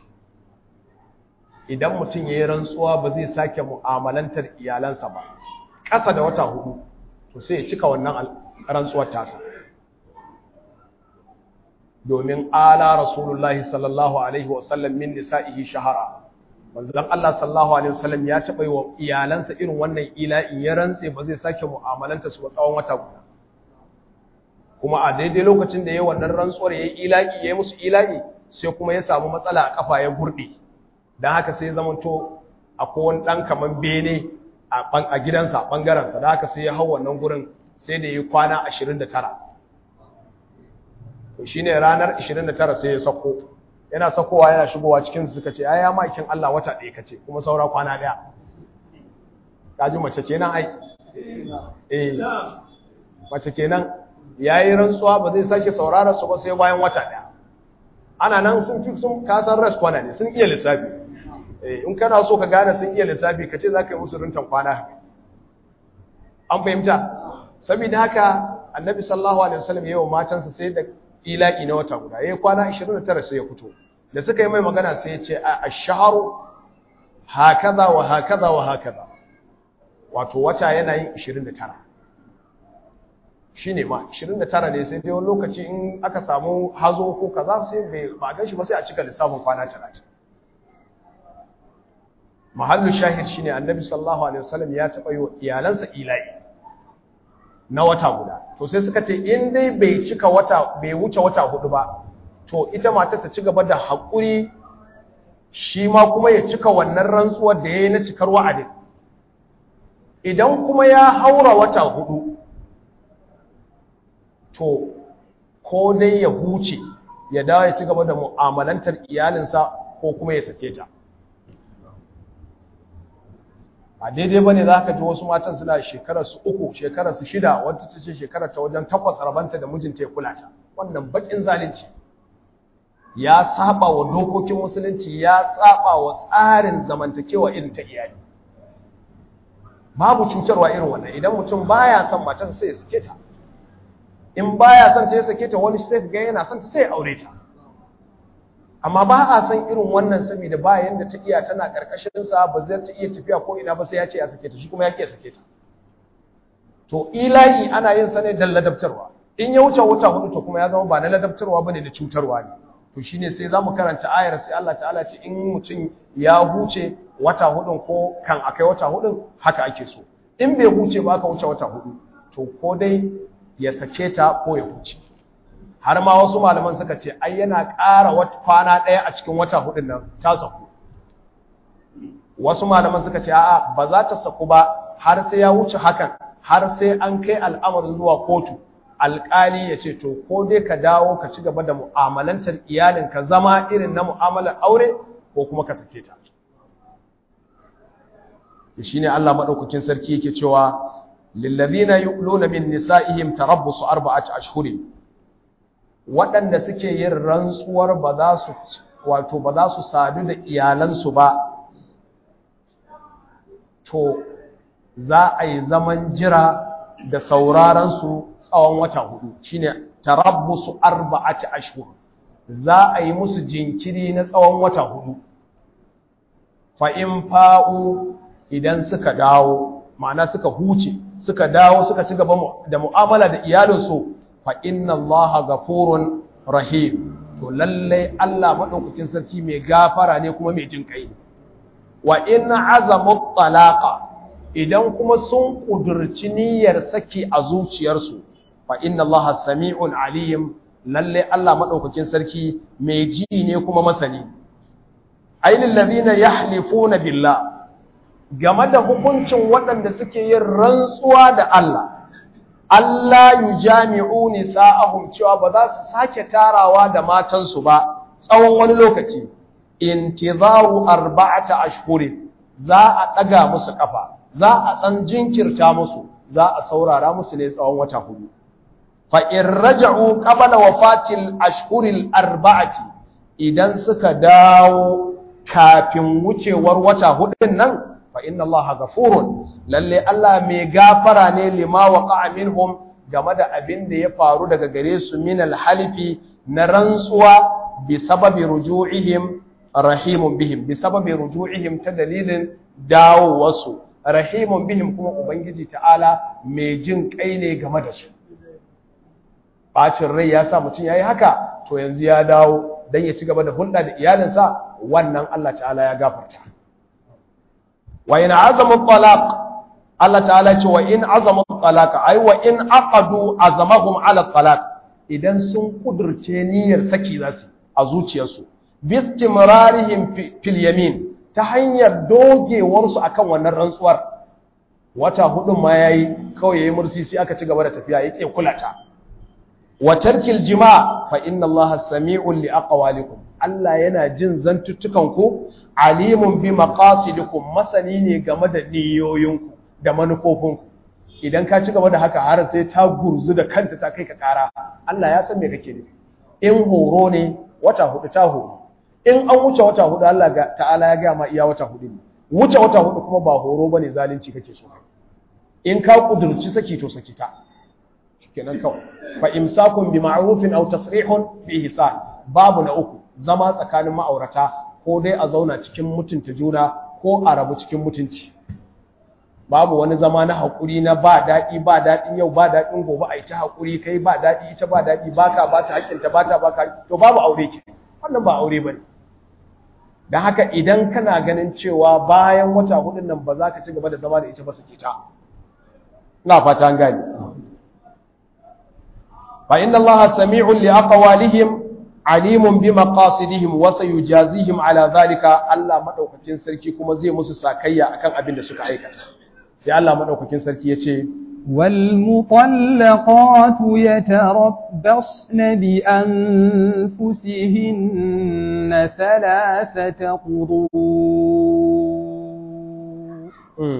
Speaker 1: idan mutum ya yi rantsuwa ba zai sake mu'amalantar iyalansa ba ƙasa da wata hudu to sai ya cika wannan rantsuwar tasa domin ala rasulullahi sallallahu alaihi wasallam min nisa'ihi shahara manzon Allah sallallahu alaihi wasallam ya taɓa yi wa iyalansa irin wannan ila'i ya rantse ba zai sake mu'amalanta su ba tsawon wata guda kuma a daidai lokacin da ya wannan rantsuwar ya yi ila'i ya yi musu ila'i sai kuma ya samu matsala a kafa ya gurɗe don haka sai zamanto akwai wani ɗan kaman bene a gidansa ɓangarensa da haka sai ya hau wannan gurin sai da ya yi kwana 29 to shi ne ranar 29 sai ya sako yana sakowa yana shigowa cikinsu suka ce ya ma'aikin Allah wata ɗaya ka ce kuma saura kwana ɗaya ƙaji mace kenan ai eh mace kenan ya yi rantsuwa ba zai sake saurara su ba sai bayan wata ɗaya ana nan sun fi sun kasan res kwana ne sun iya lissafi in kana so ka gane sun iya lissafi ka ce za ka yi musu rintan kwana an fahimta saboda haka annabi sallallahu alaihi wasallam ya yi wa matansa sai da ila'i na wata guda ya yi kwana 29 sai ya fito da suka yi mai magana sai ya ce a asharu hakaza wa hakaza wa hakaza wato wata yana yin 29 shine ma 29 ne sai dai wani lokaci in aka samu hazo ko kaza sai bai ba gan shi ba sai a cika lissafin kwana 30 mahallu shahid shine annabi sallallahu alaihi wasallam ya taba yi wa iyalansa ila'i na wata guda to sai suka ce in dai bai cika wata bai wuce wata hudu ba to ita matar ta ci gaba da haƙuri shi ma kuma ya cika wannan rantsuwar da ya yi na cikar wa'adin idan kuma ya haura wata hudu to ko dai ya huce ya dawo ya ci gaba da mu'amalantar iyalinsa ko kuma ya sake ta a daidai bane za ka ji wasu matan suna shekarar su uku shekarar su shida wata ta ce shekarar ta wajen takwas rabanta da mijinta ya kula ta wannan bakin zalunci ya saba wa dokokin musulunci ya saba wa tsarin zamantakewa irin ta iyali babu cutarwa irin wannan idan mutum baya son matarsa sai ya sake ta in baya son ta ya sake ta wani sai ga yana son ta sai ya aure ta amma ba a san irin wannan saboda ba yanda ta iya tana karkashin sa ba zai ta iya tafiya ko ina ba sai ya ce ya sake ta shi kuma ya ke sake ta to ilahi ana yin sa ne dan ladabtarwa in ya wuce wuta hudu to kuma ya zama ba na ladabtarwa bane da cutarwa ne to shine sai zamu karanta ayar sai Allah ta'ala ce in mutum ya huce wata hudun ko kan akai wata hudun haka ake so in bai huce ba aka wuce wata hudu to ko dai ya sake ta ko ya huce har ma wasu malaman suka ce ai yana ƙara kwana ɗaya a cikin wata hudun nan ta saku wasu malaman suka ce a'a ba za ta saku ba har sai ya wuce hakan har sai an kai al'amarin zuwa kotu alƙali ya ce to ko dai ka dawo ka ci gaba da mu'amalantar iyalinka zama irin na mu'amalar aure ko kuma ka sake ta shi ne Allah maɗaukakin sarki yake cewa lillazina yu'luna min nisa'ihim tarabbusu arba'ati ashhurin waɗanda suke yin rantsuwar ba za su wato ba za su sadu da iyalansu ba to za a yi zaman jira da sauraron su tsawon wata hudu shine tarabbusu arba'ati ashhur za a yi musu jinkiri na tsawon wata hudu fa in fa'u idan suka dawo ma'ana suka huce suka dawo suka ci gaba da mu'amala da iyalinsu fa inna allaha ghafurun rahim to lalle Allah madaukakin sarki mai gafara ne kuma mai jin kai wa in azamu talaqa idan kuma sun kudurci niyyar saki a zuciyarsu fa inna allaha sami'un alim lalle Allah madaukakin sarki mai ji ne kuma masani ainihin ladina yahlifuna billah game da hukuncin waɗanda suke yin rantsuwa da Allah Allah yujami'u nisa'ahum cewa ba za su sake tarawa da matansu ba tsawon wani lokaci intizaru arba'ata ashhurin za a ɗaga musu kafa za a ɗan jinkirta musu za a saurara musu ne tsawon wata hudu fa in raja'u qabla wafatil ashhuril arba'ati idan suka dawo kafin wucewar wata hudun nan fa inna allaha ghafurun lalle Allah mai gafara ne lima waqa'a minhum game da abin da ya faru daga gare su min alhalifi na rantsuwa bi sababi ruju'ihim rahimun bihim bi sababi ruju'ihim ta dalilin dawowarsu rahimun bihim kuma ubangiji ta'ala mai jin kai ne game da su bacin rai ya sa mutum yayi haka to yanzu ya dawo dan ya ci gaba da hulɗa da iyalinsa wannan Allah ta'ala ya gafarta wa in azamu talaq Allah ta'ala ce wa in azamu talaq ai wa in aqadu azamahum ala talaq idan sun kudurce niyyar saki zasu a zuciyarsu bistimrarihim fil yamin ta hanyar dogewar su akan wannan rantsuwar wata hudun ma yayi kawai yayi mursisi aka ci gaba da tafiya yake kulata wa tarkil jima fa inna allaha sami'un li aqwalikum Allah yana jin zantuttukan ku alimun bi maqasidikum masani ne game da niyoyinku da manufofinku idan ka ci gaba da haka har sai ta gurzu da kanta ta kai ka kara Allah ya san me kake nufi in horo ne wata hudu ta horo in an wuce wata hudu Allah ga ta'ala ya ga ma iya wata hudu ne wuce wata hudu kuma ba horo bane zalunci kake so in ka kudurci saki to saki ta kenan kawai fa imsakun bi ma'rufin aw tasrihun bi ihsan babu na uku zama tsakanin ma'aurata ko dai a zauna cikin mutunta juna ko a rabu cikin mutunci babu wani zama na haƙuri na ba daɗi ba daɗin yau ba daɗin gobe a yi ta haƙuri kai ba daɗi ita ba daɗi ba ka ba ta haƙƙinta ba ta ba ka to babu aure ke wannan ba aure ba ne don haka idan kana ganin cewa bayan wata hudun nan ba za ka ci gaba da zama da ita ba su ke ta ina fata an gane fa inna allaha sami'un li aqwalihim alimun bi maqasidihim wa sayujazihim ala zalika Allah madaukakin sarki kuma zai musu sakayya akan abin da suka aikata sai Allah madaukakin sarki yace
Speaker 2: والمطلقات يتربصن بأنفسهن ثلاثة قروء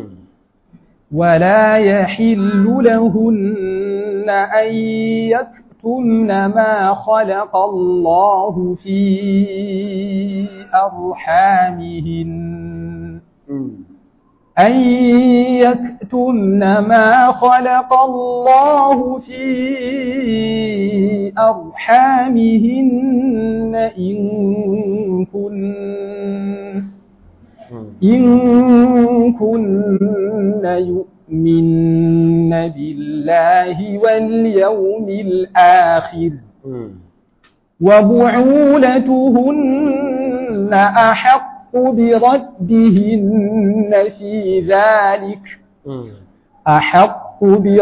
Speaker 2: ولا يحل لهن أن يكتمن ما خلق الله في أرحامهن أن يكتمن ما خلق الله في أرحامهن إن كن إن كن يؤمن بالله واليوم الآخر وبعولتهن أحق بردهن في ذلك أحق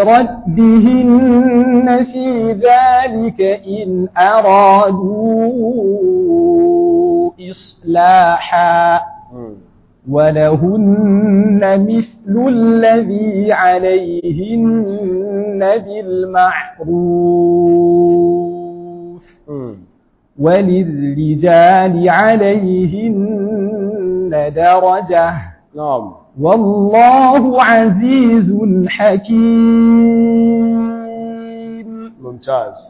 Speaker 2: بردهن في ذلك إن أرادوا إصلاحا ولهن مثل الذي عليهن بالمعروف وللرجال عليهن درجة
Speaker 1: نعم
Speaker 2: والله عزيز حكيم
Speaker 1: ممتاز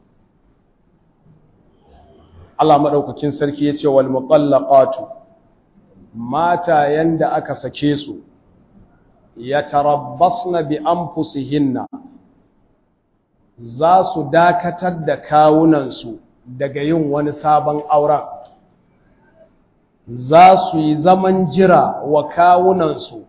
Speaker 1: Allah madaukakin sarki yace wal muqallaqatu mata yanda aka sake su yatarabbasna bi anfusihinna za su dakatar da kawunansu daga yin wani sabon auren za su yi zaman jira wa kawunansu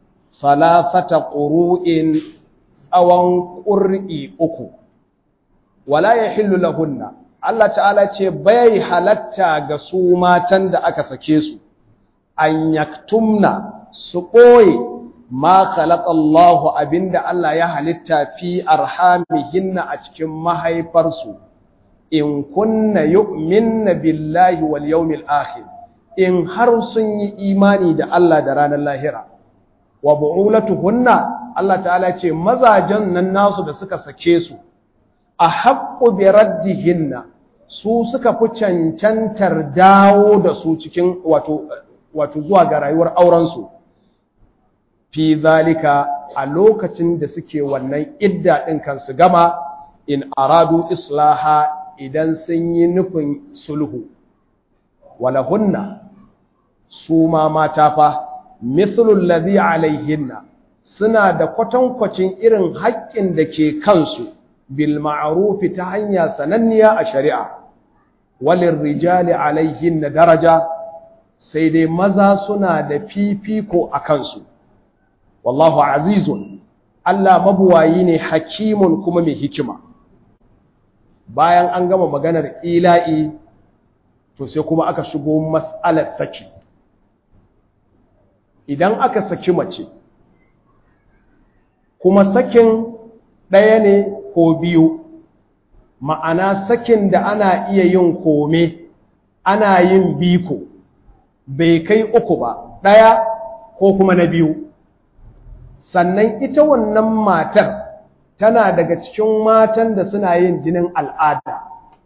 Speaker 1: falafata ƙuru'in tsawon ƙur'i uku wala yahillu lahunna Allah ta'ala ce bai halatta ga su matan da aka sake su an yaktumna su ɓoye ma khalaqallahu abinda Allah ya halitta fi arhamihinna a cikin mahaifarsu in kunna yu'minna billahi wal yawmil akhir in har sun yi imani da Allah da ranar lahira wa bu'ulatuhunna Allah ta'ala ce mazajen nan nasu da suka sake su a haqqu bi raddihinna su suka fi cancantar dawo da su cikin wato wato zuwa ga rayuwar aurensu fi zalika a lokacin da suke wannan idda ɗin kansu gama in aradu islaha idan sun yi nufin sulhu walahunna su ma mata fa mithlul ladhi alaihinna suna da kwatankwacin irin haƙƙin da ke kansu bil ma'rufi ta hanya sananniya a shari'a walin rijali alaihinna daraja sai dai maza suna da fifiko a kansu wallahu azizun Allah mabuwayi ne hakimun kuma mai hikima bayan an gama maganar ila'i to sai kuma aka shigo mas'alar saki idan aka saki mace kuma sakin ɗaya ne ko biyu ma'ana sakin da ana iya yin kome ana yin biko bai kai uku ba ɗaya ko kuma na biyu sannan ita wannan matar tana daga cikin matan da suna yin jinin al'ada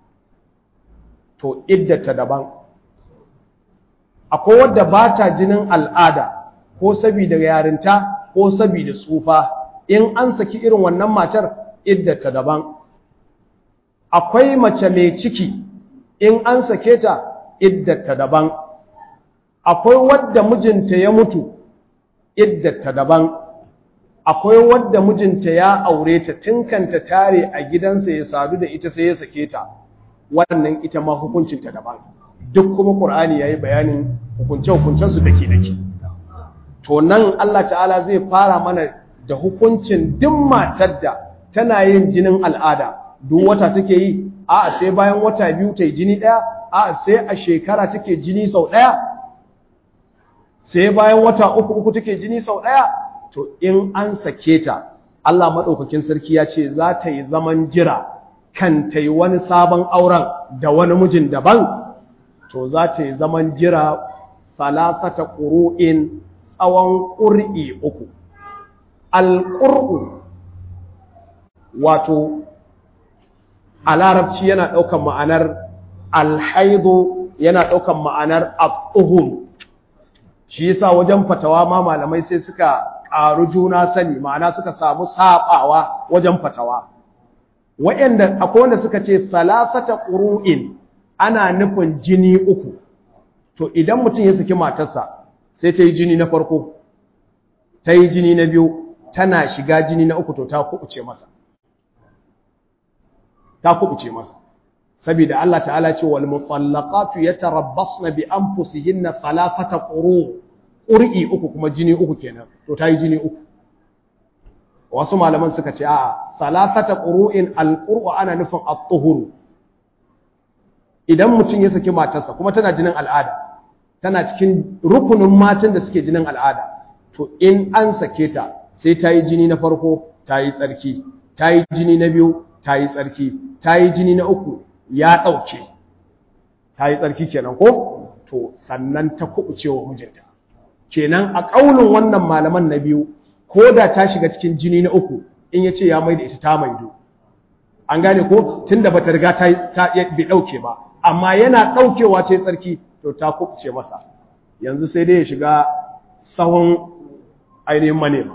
Speaker 1: to iddata daban akwai wadda ba ta jinin al'ada ko saboda yarinta ko saboda tsufa in an saki irin wannan matar iddata daban akwai mace mai ciki in an sake ta iddata daban akwai wadda mijinta ya mutu iddata daban akwai wadda mijinta ya aure ta tinkanta tare a gidansa ya sadu da ita sai ya sake ta wannan ita ma hukuncinta daban duk kuma qur'ani yayi bayanin hukunce hukuncen su dake dake to nan Allah ta'ala zai fara mana da hukuncin duk matar da tana yin jinin al'ada duk wata take yi a'a sai bayan wata biyu ta yi jini daya a'a sai a shekara take jini sau daya sai bayan wata uku uku take jini sau daya to in an sake ta Allah madaukakin sarki ya ce za ta yi zaman jira kan ta yi wani sabon auren da wani mijin daban to za ta yi zaman jira salasata ƙuru'in tsawon ƙur'i uku alƙur'u wato a larabci yana ɗaukan ma'anar alhaido yana ɗaukan ma'anar al'uhun shi yasa wajen fatawa ma malamai sai suka ƙaru juna sani ma'ana suka samu saɓawa wajen fatawa wa'anda akwai wanda suka ce salasata ƙuru'in ana nufin jini uku to idan mutum ya saki matarsa sai ta yi jini na farko ta yi jini na biyu tana shiga jini na uku to ta kubuce masa ta kubuce masa saboda Allah ta'ala ce wal mutallaqatu yatarabbasna bi anfusihinna thalathata quru qur'i uku kuma jini uku kenan to ta yi jini uku wasu malaman suka ce a'a thalathata qur'in al-qur'u ana nufin at-tuhur idan mutum ya saki matarsa kuma tana jinin al'ada tana cikin rukunin matan da suke jinin al'ada to in an sake ta sai ta yi jini na farko ta yi tsarki ta yi jini na biyu ta yi tsarki ta yi jini na uku ya ɗauke ta yi tsarki kenan ko to sannan ta kuɓuce wa mijinta kenan a ƙaunin wannan malaman na biyu ko da ta shiga cikin jini na uku in ya ce ya mai da ita ta maido an gane ko tun da bata riga ta bai ɗauke ba amma yana ɗaukewa ta yi tsarki to ta kuɓuce masa yanzu sai dai ya shiga sahun ainihin manema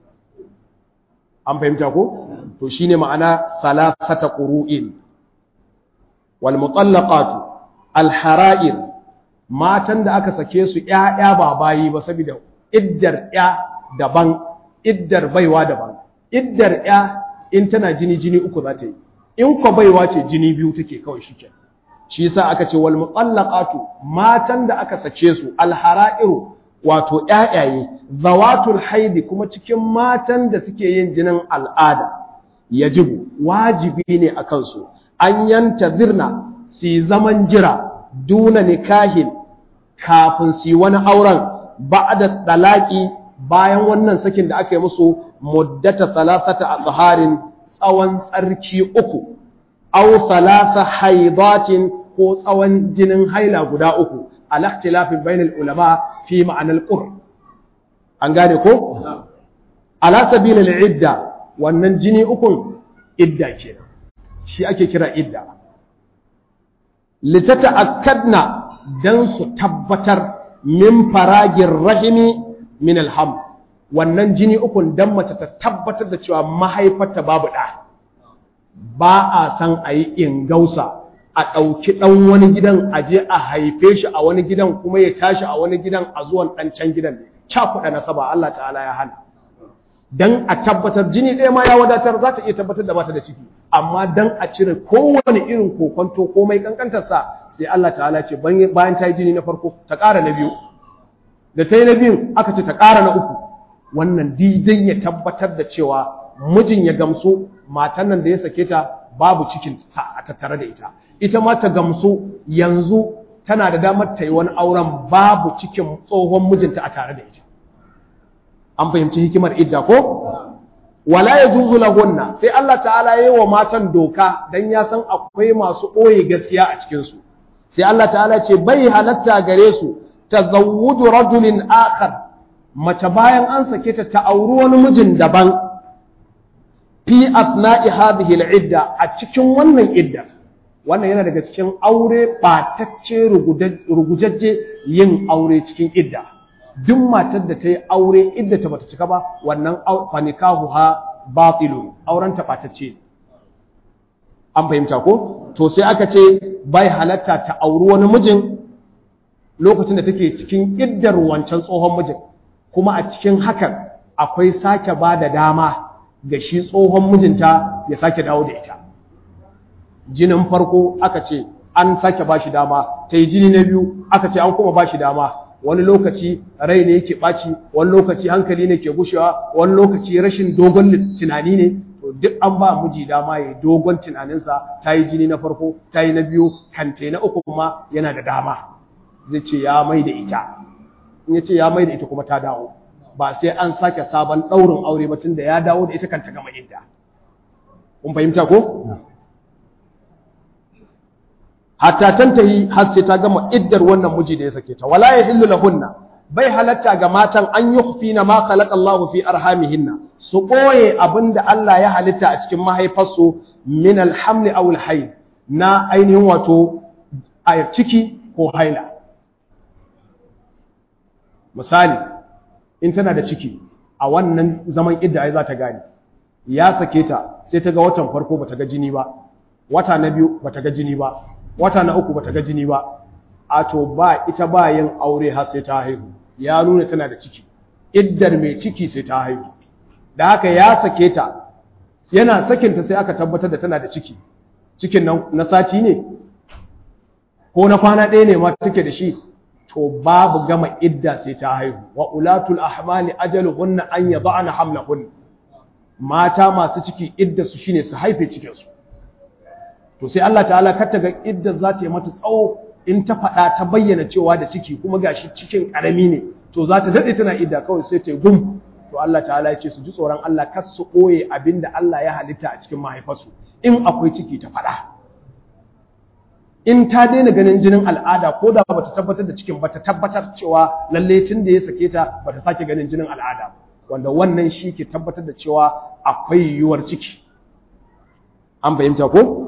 Speaker 1: an fahimta ko to shine ma'ana salasata qur'in wal mutallaqatu al hara'ir matan da aka sake su ƴaƴa ba bayi ba saboda iddar ƴa daban iddar baiwa daban iddar ƴa in tana jini jini uku za ta yi in ko baiwa ce jini biyu take kawai shikenan shi yasa aka ce wal mutallaqatu matan da aka sake su al hara'iru wato ƴaƴaye zawatul haidi kuma cikin matan da suke yin jinin al'ada yajibu wajibi ne a kansu an yanta zirna su zaman jira duna nikahin kafin su wani auren ba'da talaqi bayan wannan sakin da aka yi musu muddata salasata azharin tsawon tsarki uku aw salasa haidatin ko tsawon jinin haila guda uku al ikhtilafin bainal ulama fi ma'anar qur an gane ko ala sabilil idda wannan jini ukun idda kenan shi ake kira idda litata'akkadna dan su tabbatar min faragin rahimi min alham wannan jini ukun dan mace ta tabbatar da cewa mahaifarta babu ɗa ba a san a yi ingausa a ɗauki ɗan wani gidan a je a haife shi a wani gidan kuma ya tashi a wani gidan a zuwan ɗan can gidan cakuɗa nasaba Allah ta'ala ya hana dan a tabbatar jini ɗaya ma ya wadatar za ta iya tabbatar da bata da ciki amma dan a cire kowane irin kokonto komai kankantarsa sai Allah ta'ala ce bayan ta yi jini na farko ta ƙara na biyu da ta yi na biyun aka ce ta ƙara na uku wannan didai ya tabbatar da cewa mijin ya gamsu matan nan da ya sake ta babu cikin sa a tattare da ita ita ma ta gamsu yanzu tana da damar ta yi wani auren babu cikin tsohon mijinta a tare da ita an fahimci hikimar idda ko wala yajuzu lahunna sai Allah ta'ala yayi wa matan doka dan ya san akwai masu ɓoye gaskiya a cikin su sai Allah ta'ala ce bai halatta gare su tazawwudu rajulin akhar mace bayan an sake ta ta auri wani mijin daban fi asna'i hadhihi al-idda a cikin wannan idda wannan yana daga cikin aure batacce rugujajje yin aure cikin idda duk matar da ta yi aure idda ta bata cika ba wannan fanikahu ha batilun auren ta batacce an fahimta ko to sai aka ce bai halatta ta auri wani mijin lokacin da take cikin iddar wancan tsohon mijin kuma a cikin hakan akwai sake ba da dama ga shi tsohon mijinta ya sake dawo da ita jinin farko aka ce an sake ba shi dama ta yi jini na biyu aka ce an kuma ba shi dama wani lokaci rai ne yake ɓaci wani lokaci hankali ne ke gushewa wani lokaci rashin dogon tunani ne to duk an ba miji dama ya dogon tunaninsa ta yi jini na farko ta yi na biyu kante na uku kuma yana da dama zai ce ya mai da ita in ya ce ya mai da ita kuma ta dawo ba sai an sake sabon ɗaurin aure ba tun da ya dawo da ita kan ta gama idda kun fahimta ko hatta tantahi har sai ta gama iddar wannan miji da ya sake ta wala yahillu lahunna bai halatta ga matan an yukhfina ma khalaqa Allahu fi arhamihinna su boye abinda Allah ya halitta a cikin mahaifarsu min alhamli aw alhayl na ainihin wato a ciki ko haila misali in tana da ciki a wannan zaman idda ai za ta gane ya sake ta sai ta ga watan farko bata ga jini ba wata na biyu bata ga jini ba wata na uku bata ga jini ba a to ba ita ba yin aure har sai ta haihu ya nuna tana da ciki iddar mai ciki sai ta haihu da haka ya sake ta yana sakinta sai aka tabbatar da tana da ciki cikin nan na sati ne ko na kwana ɗaya ne ma take da shi to babu gama idda sai ta haihu wa ulatul ahmali ajaluhunna an yad'ana hamlahun mata masu ciki idda su shine su haife cikin su to sai Allah ta'ala kar ta ga idda za ta yi mata tsawo in ta faɗa ta bayyana cewa da ciki kuma gashi cikin ƙarami ne to za ta daɗe tana idda kawai sai ta gum to Allah ta'ala ya ce su ji tsoron Allah kar su ɓoye abin da Allah ya halitta a cikin mahaifarsu in akwai ciki ta faɗa in ta daina ganin jinin al'ada ko da bata tabbatar da cikin bata tabbatar cewa lalle tun da ya sake ta bata sake ganin jinin al'ada wanda wannan shi ke tabbatar da cewa akwai yiwuwar ciki an fahimta ko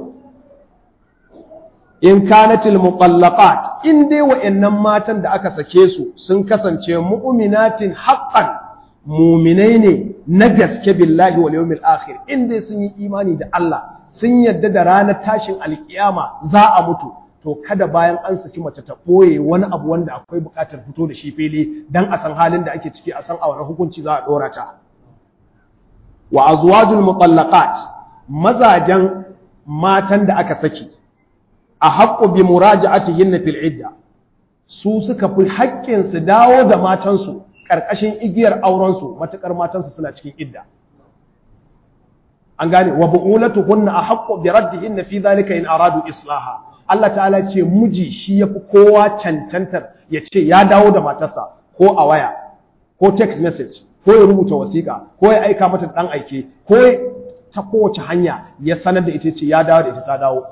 Speaker 1: in kanatil muqallaqat in dai wa'annan matan da aka sake su sun kasance mu'minatin haqqan mu'minai ne na gaske billahi wal yawmil akhir in dai sun yi imani da Allah sun yadda da ranar tashin alkiyama za a mutu to kada bayan an saki mace ta ɓoye wani abu wanda akwai buƙatar fito da shi fili dan a san halin da ake ciki a san a wani hukunci za a ɗora ta wa azwajul muqallaqat mazajen matan da aka saki a haqqu bi muraja'atihinna fil idda su suka fi haƙƙin su dawo da matansu ƙarƙashin igiyar auren su matakar matansu suna cikin idda an gane wa bu'ulatuhunna ahaqqu bi raddihinna fi dhalika in aradu islaha Allah ta'ala ce miji shi yafi kowa cancantar ya ce ya dawo da matarsa ko a waya ko text message ko ya rubuta wasiƙa ko ya aika mata dan aike ko ta kowace hanya ya sanar da ita ce ya dawo da ita ta dawo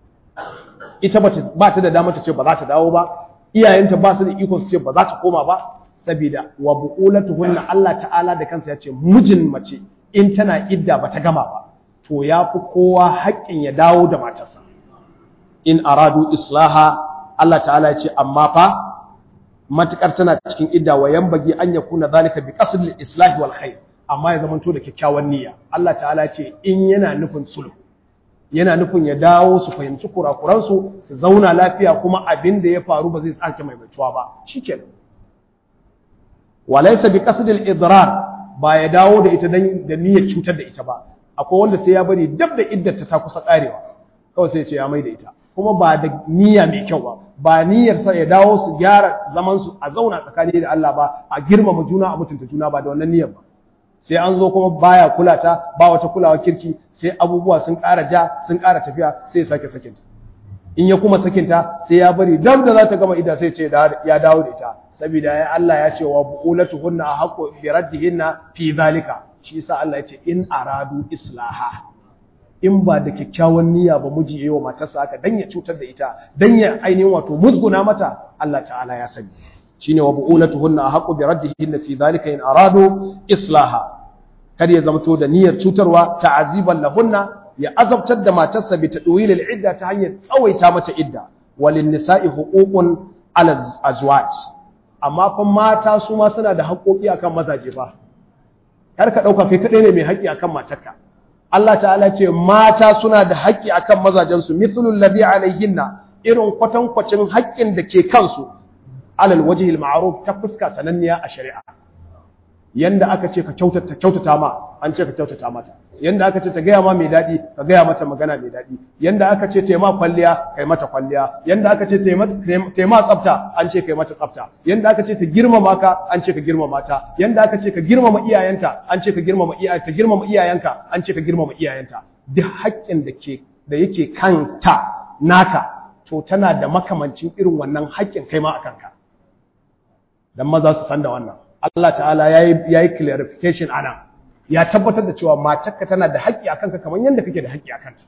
Speaker 1: ita ba ta da damar ta ce ba za ta dawo ba iyayenta ba su da iko su ce ba za ta koma ba saboda wa bu'ulatuhunna Allah ta'ala da kansa ya ce mijin mace in tana idda ba ta gama ba to ya fi kowa haƙƙin ya dawo da matarsa in aradu islaha Allah ta'ala ya ce amma fa matukar tana cikin idda wa yanbagi an yakuna zalika bi qasd al-islah wal khair amma ya zamanto da kyakkyawan niyya Allah ta'ala ya ce in yana nufin sulhu yana nufin ya dawo su fahimci kurakuransu su zauna lafiya kuma abin da ya faru ba zai sake maimaituwa ba shikenan walaysa bi qasd al-idrar ba ya dawo da ita dan da niyyar cutar da ita ba akwai wanda sai ya bari dab da iddarta ta kusa karewa kawai sai ya ce ya mai da ita kuma ba da niyya mai kyau ba ba niyyar sa ya dawo su gyara zaman su a zauna tsakani da Allah ba a girmama juna a mutunta juna ba da wannan niyyar ba sai an zo kuma baya kula ta ba wata kulawa kirki sai abubuwa sun ƙara ja sun ƙara tafiya sai ya sake sakinta in ya kuma sakinta sai ya bari dab da za ta gama ida sai ce ya dawo da ita saboda ya Allah ya ce wa bu'ulatuhunna ahqqu bi raddihinna fi zalika shi yasa Allah ya ce in aradu islaha in ba da kyakkyawan niyya ba miji yayi wa matarsa haka dan ya cutar da ita dan ya ainihin wato musguna mata Allah ta'ala ya sani shine wa bu'ulatuhunna ahqqu bi raddihinna fi dhalika in aradu islaha kada ya zamto da niyyar cutarwa ta'aziban lahunna ya azabtar da matarsa bi tadwil al-idda ta hanyar tsawaita mata idda walin nisa'i huququn ala azwaj amma fa mata su ma suna da haƙoƙi akan mazaje fa kar ka dauka kai kadai ne mai haƙƙi akan matarka Allah ta'ala ce mata suna da haƙƙi akan mazajensu mithlul ladhi alaihinna irin kwatankwacin haƙƙin da ke kansu alal wajhil ma'ruf ta fuska sananniya a shari'a yanda aka ce ka kyautata kyautata ma an ce ka kyautata mata yanda aka ce ta gaya ma mai dadi ka gaya mata magana mai dadi yanda aka ce ta ma kwalliya kai mata kwalliya yanda aka ce ta ma tsafta an ce kai mata tsafta yanda aka ce ta girmama ka an ce ka girmama ta yanda aka ce ka girmama iyayenta an ce ka girmama iyayenta ta girmama iyayenka an ce ka girmama iyayenta duk haƙƙin da ke da yake kanta naka to tana da makamancin irin wannan haƙƙin kai ma akan ka dan maza su san da wannan Allah ta'ala ya yi clarification a nan ya tabbatar da cewa matarka tana da haƙƙi a kanka kamar yadda kake da haƙƙi a kanta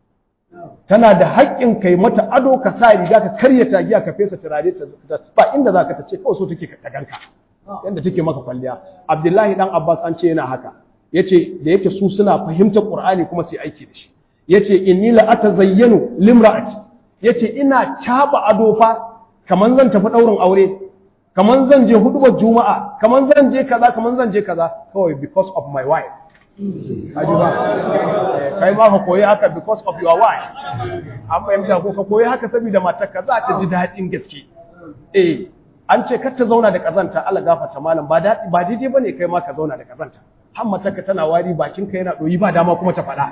Speaker 1: tana da haƙƙin kai mata ado ka sa riga ka karya tagiya ka fesa turare ta ba inda za ka ta ce kawai so take ka ganka yadda take maka kwalliya abdullahi dan abbas an ce yana haka yace da yake su suna fahimtar qur'ani kuma su aiki da shi yace inni la atazayyanu limra'ati yace ina caba ado fa kaman zan tafi daurin aure kaman zan je hudubar juma'a kaman zan je kaza kaman zan je kaza kawai because of my wife kaji ba kai ma ka koyi haka because of your wife an fahimta ko ka koyi haka saboda matarka za ta ji daɗin gaske eh an ce kar ta zauna da kazanta Allah gafarta malam ba daɗi ba daidai bane kai ma ka zauna da kazanta har matarka tana wari bakin ka yana doyi ba dama kuma ta faɗa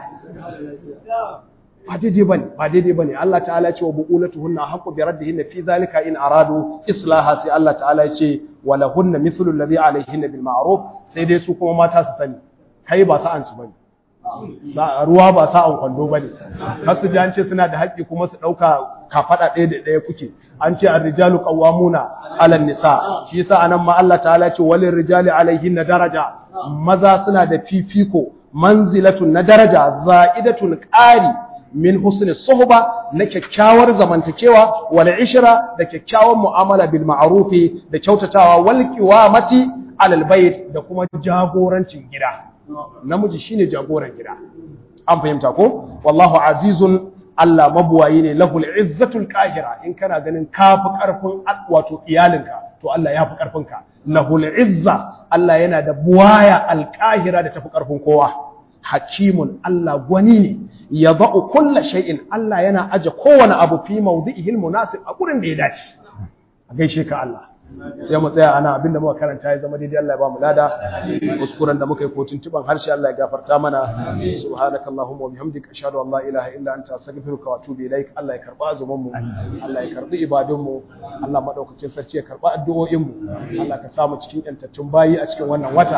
Speaker 1: ba daidai bane ba daidai bane Allah ta'ala ya ce wa buqulatuhunna haqqu bi raddihinna fi zalika in aradu islaha sai Allah ta'ala ya ce wa lahunna mithlu alladhi alayhinna bil ma'ruf sai dai su kuma mata su sani kai ba sa'an su bane ruwa ba sa'an kwando bane har su ji an ce suna da haƙƙi kuma su ɗauka kafaɗa ɗaya da ɗaya kuke an ce ar-rijalu qawwamuna 'ala nisa shi yasa anan ma Allah ta'ala ya ce walil rijali alayhinna daraja maza suna da fifiko manzilatun na daraja za'idatun ƙari min husni suhba na kyakkyawar zamantakewa wal ishra da kyakkyawar mu'amala bil ma'rufi da kyautatawa wal qiwamati alal bait da kuma jagorancin gida namiji shine jagoran gida an fahimta ko wallahu azizun Allah mabuwayi ne lahul izzatul qahira in kana ganin kafi karfin wato iyalinka to Allah ya fi karfin ka lahul izza Allah yana da buwaya alqahira da tafi karfin kowa hakimun Allah gwani ne ya ba'u kulla shay'in Allah yana aje kowane abu fi mawdi'ihil munasib a gurin da ya dace a gaishe ka Allah sai mu tsaya ana abinda muka karanta ya zama daidai Allah ya ba mu lada kuskuren da muka yi ko tuntuban harshe Allah ya gafarta mana subhanakallahumma wa bihamdika ashhadu an la ilaha illa anta astaghfiruka wa atubu ilaik Allah ya karba azumin mu Allah ya karbi ibadun mu Allah madaukakin sarki ya karba addu'o'in mu Allah ka samu cikin yantattun bayi a cikin wannan wata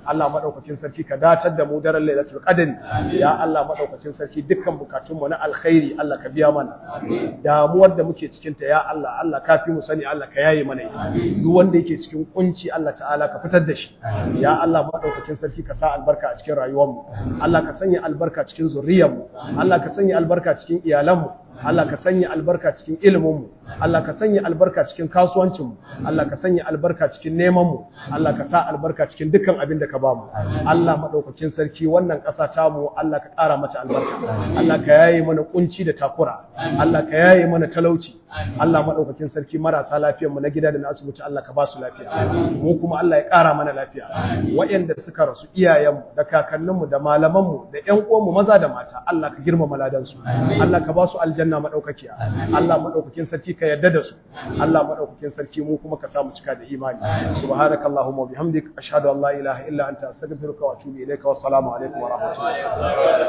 Speaker 1: Allah madaukakin sarki ka datar da mu daren lailatul qadr ya Allah madaukakin sarki dukkan bukatun mu na alkhairi Allah ka biya mana damuwar da muke cikin ta ya Allah Allah ka fi mu sani Allah ka yaye mana ita duk wanda yake cikin kunci Allah ta'ala ka fitar da shi ya Allah madaukakin sarki ka sa albarka a cikin rayuwar mu Allah ka sanya albarka cikin zuriyar mu Allah ka sanya albarka cikin iyalan mu Allah ka sanya albarka cikin iliminmu Allah ka sanya albarka cikin kasuwancinmu Allah ka sanya albarka cikin nemanmu Allah ka sa albarka cikin dukkan abin da ka bamu Allah madaukakin sarki wannan ƙasa ta mu Allah ka ƙara mata albarka Allah ka yaye mana kunci da takura Allah ka yaye mana talauci Allah madaukakin sarki marasa lafiyar mu na gida da na asibiti Allah ka ba su lafiya mu kuma Allah ya ƙara mana lafiya waɗanda suka rasu iyayenmu da kakanninmu da malamanmu da ƴan uwanmu maza da mata Allah ka girmama ladansu Allah ka ba su aljanna aljanna madaukakiya Allah madaukakin sarki ka yarda da su Allah madaukakin sarki mu kuma ka samu cika da imani subhanakallahumma wa bihamdik ashhadu an la ilaha illa anta astaghfiruka wa atubu ilayka wassalamu alaikum wa rahmatullahi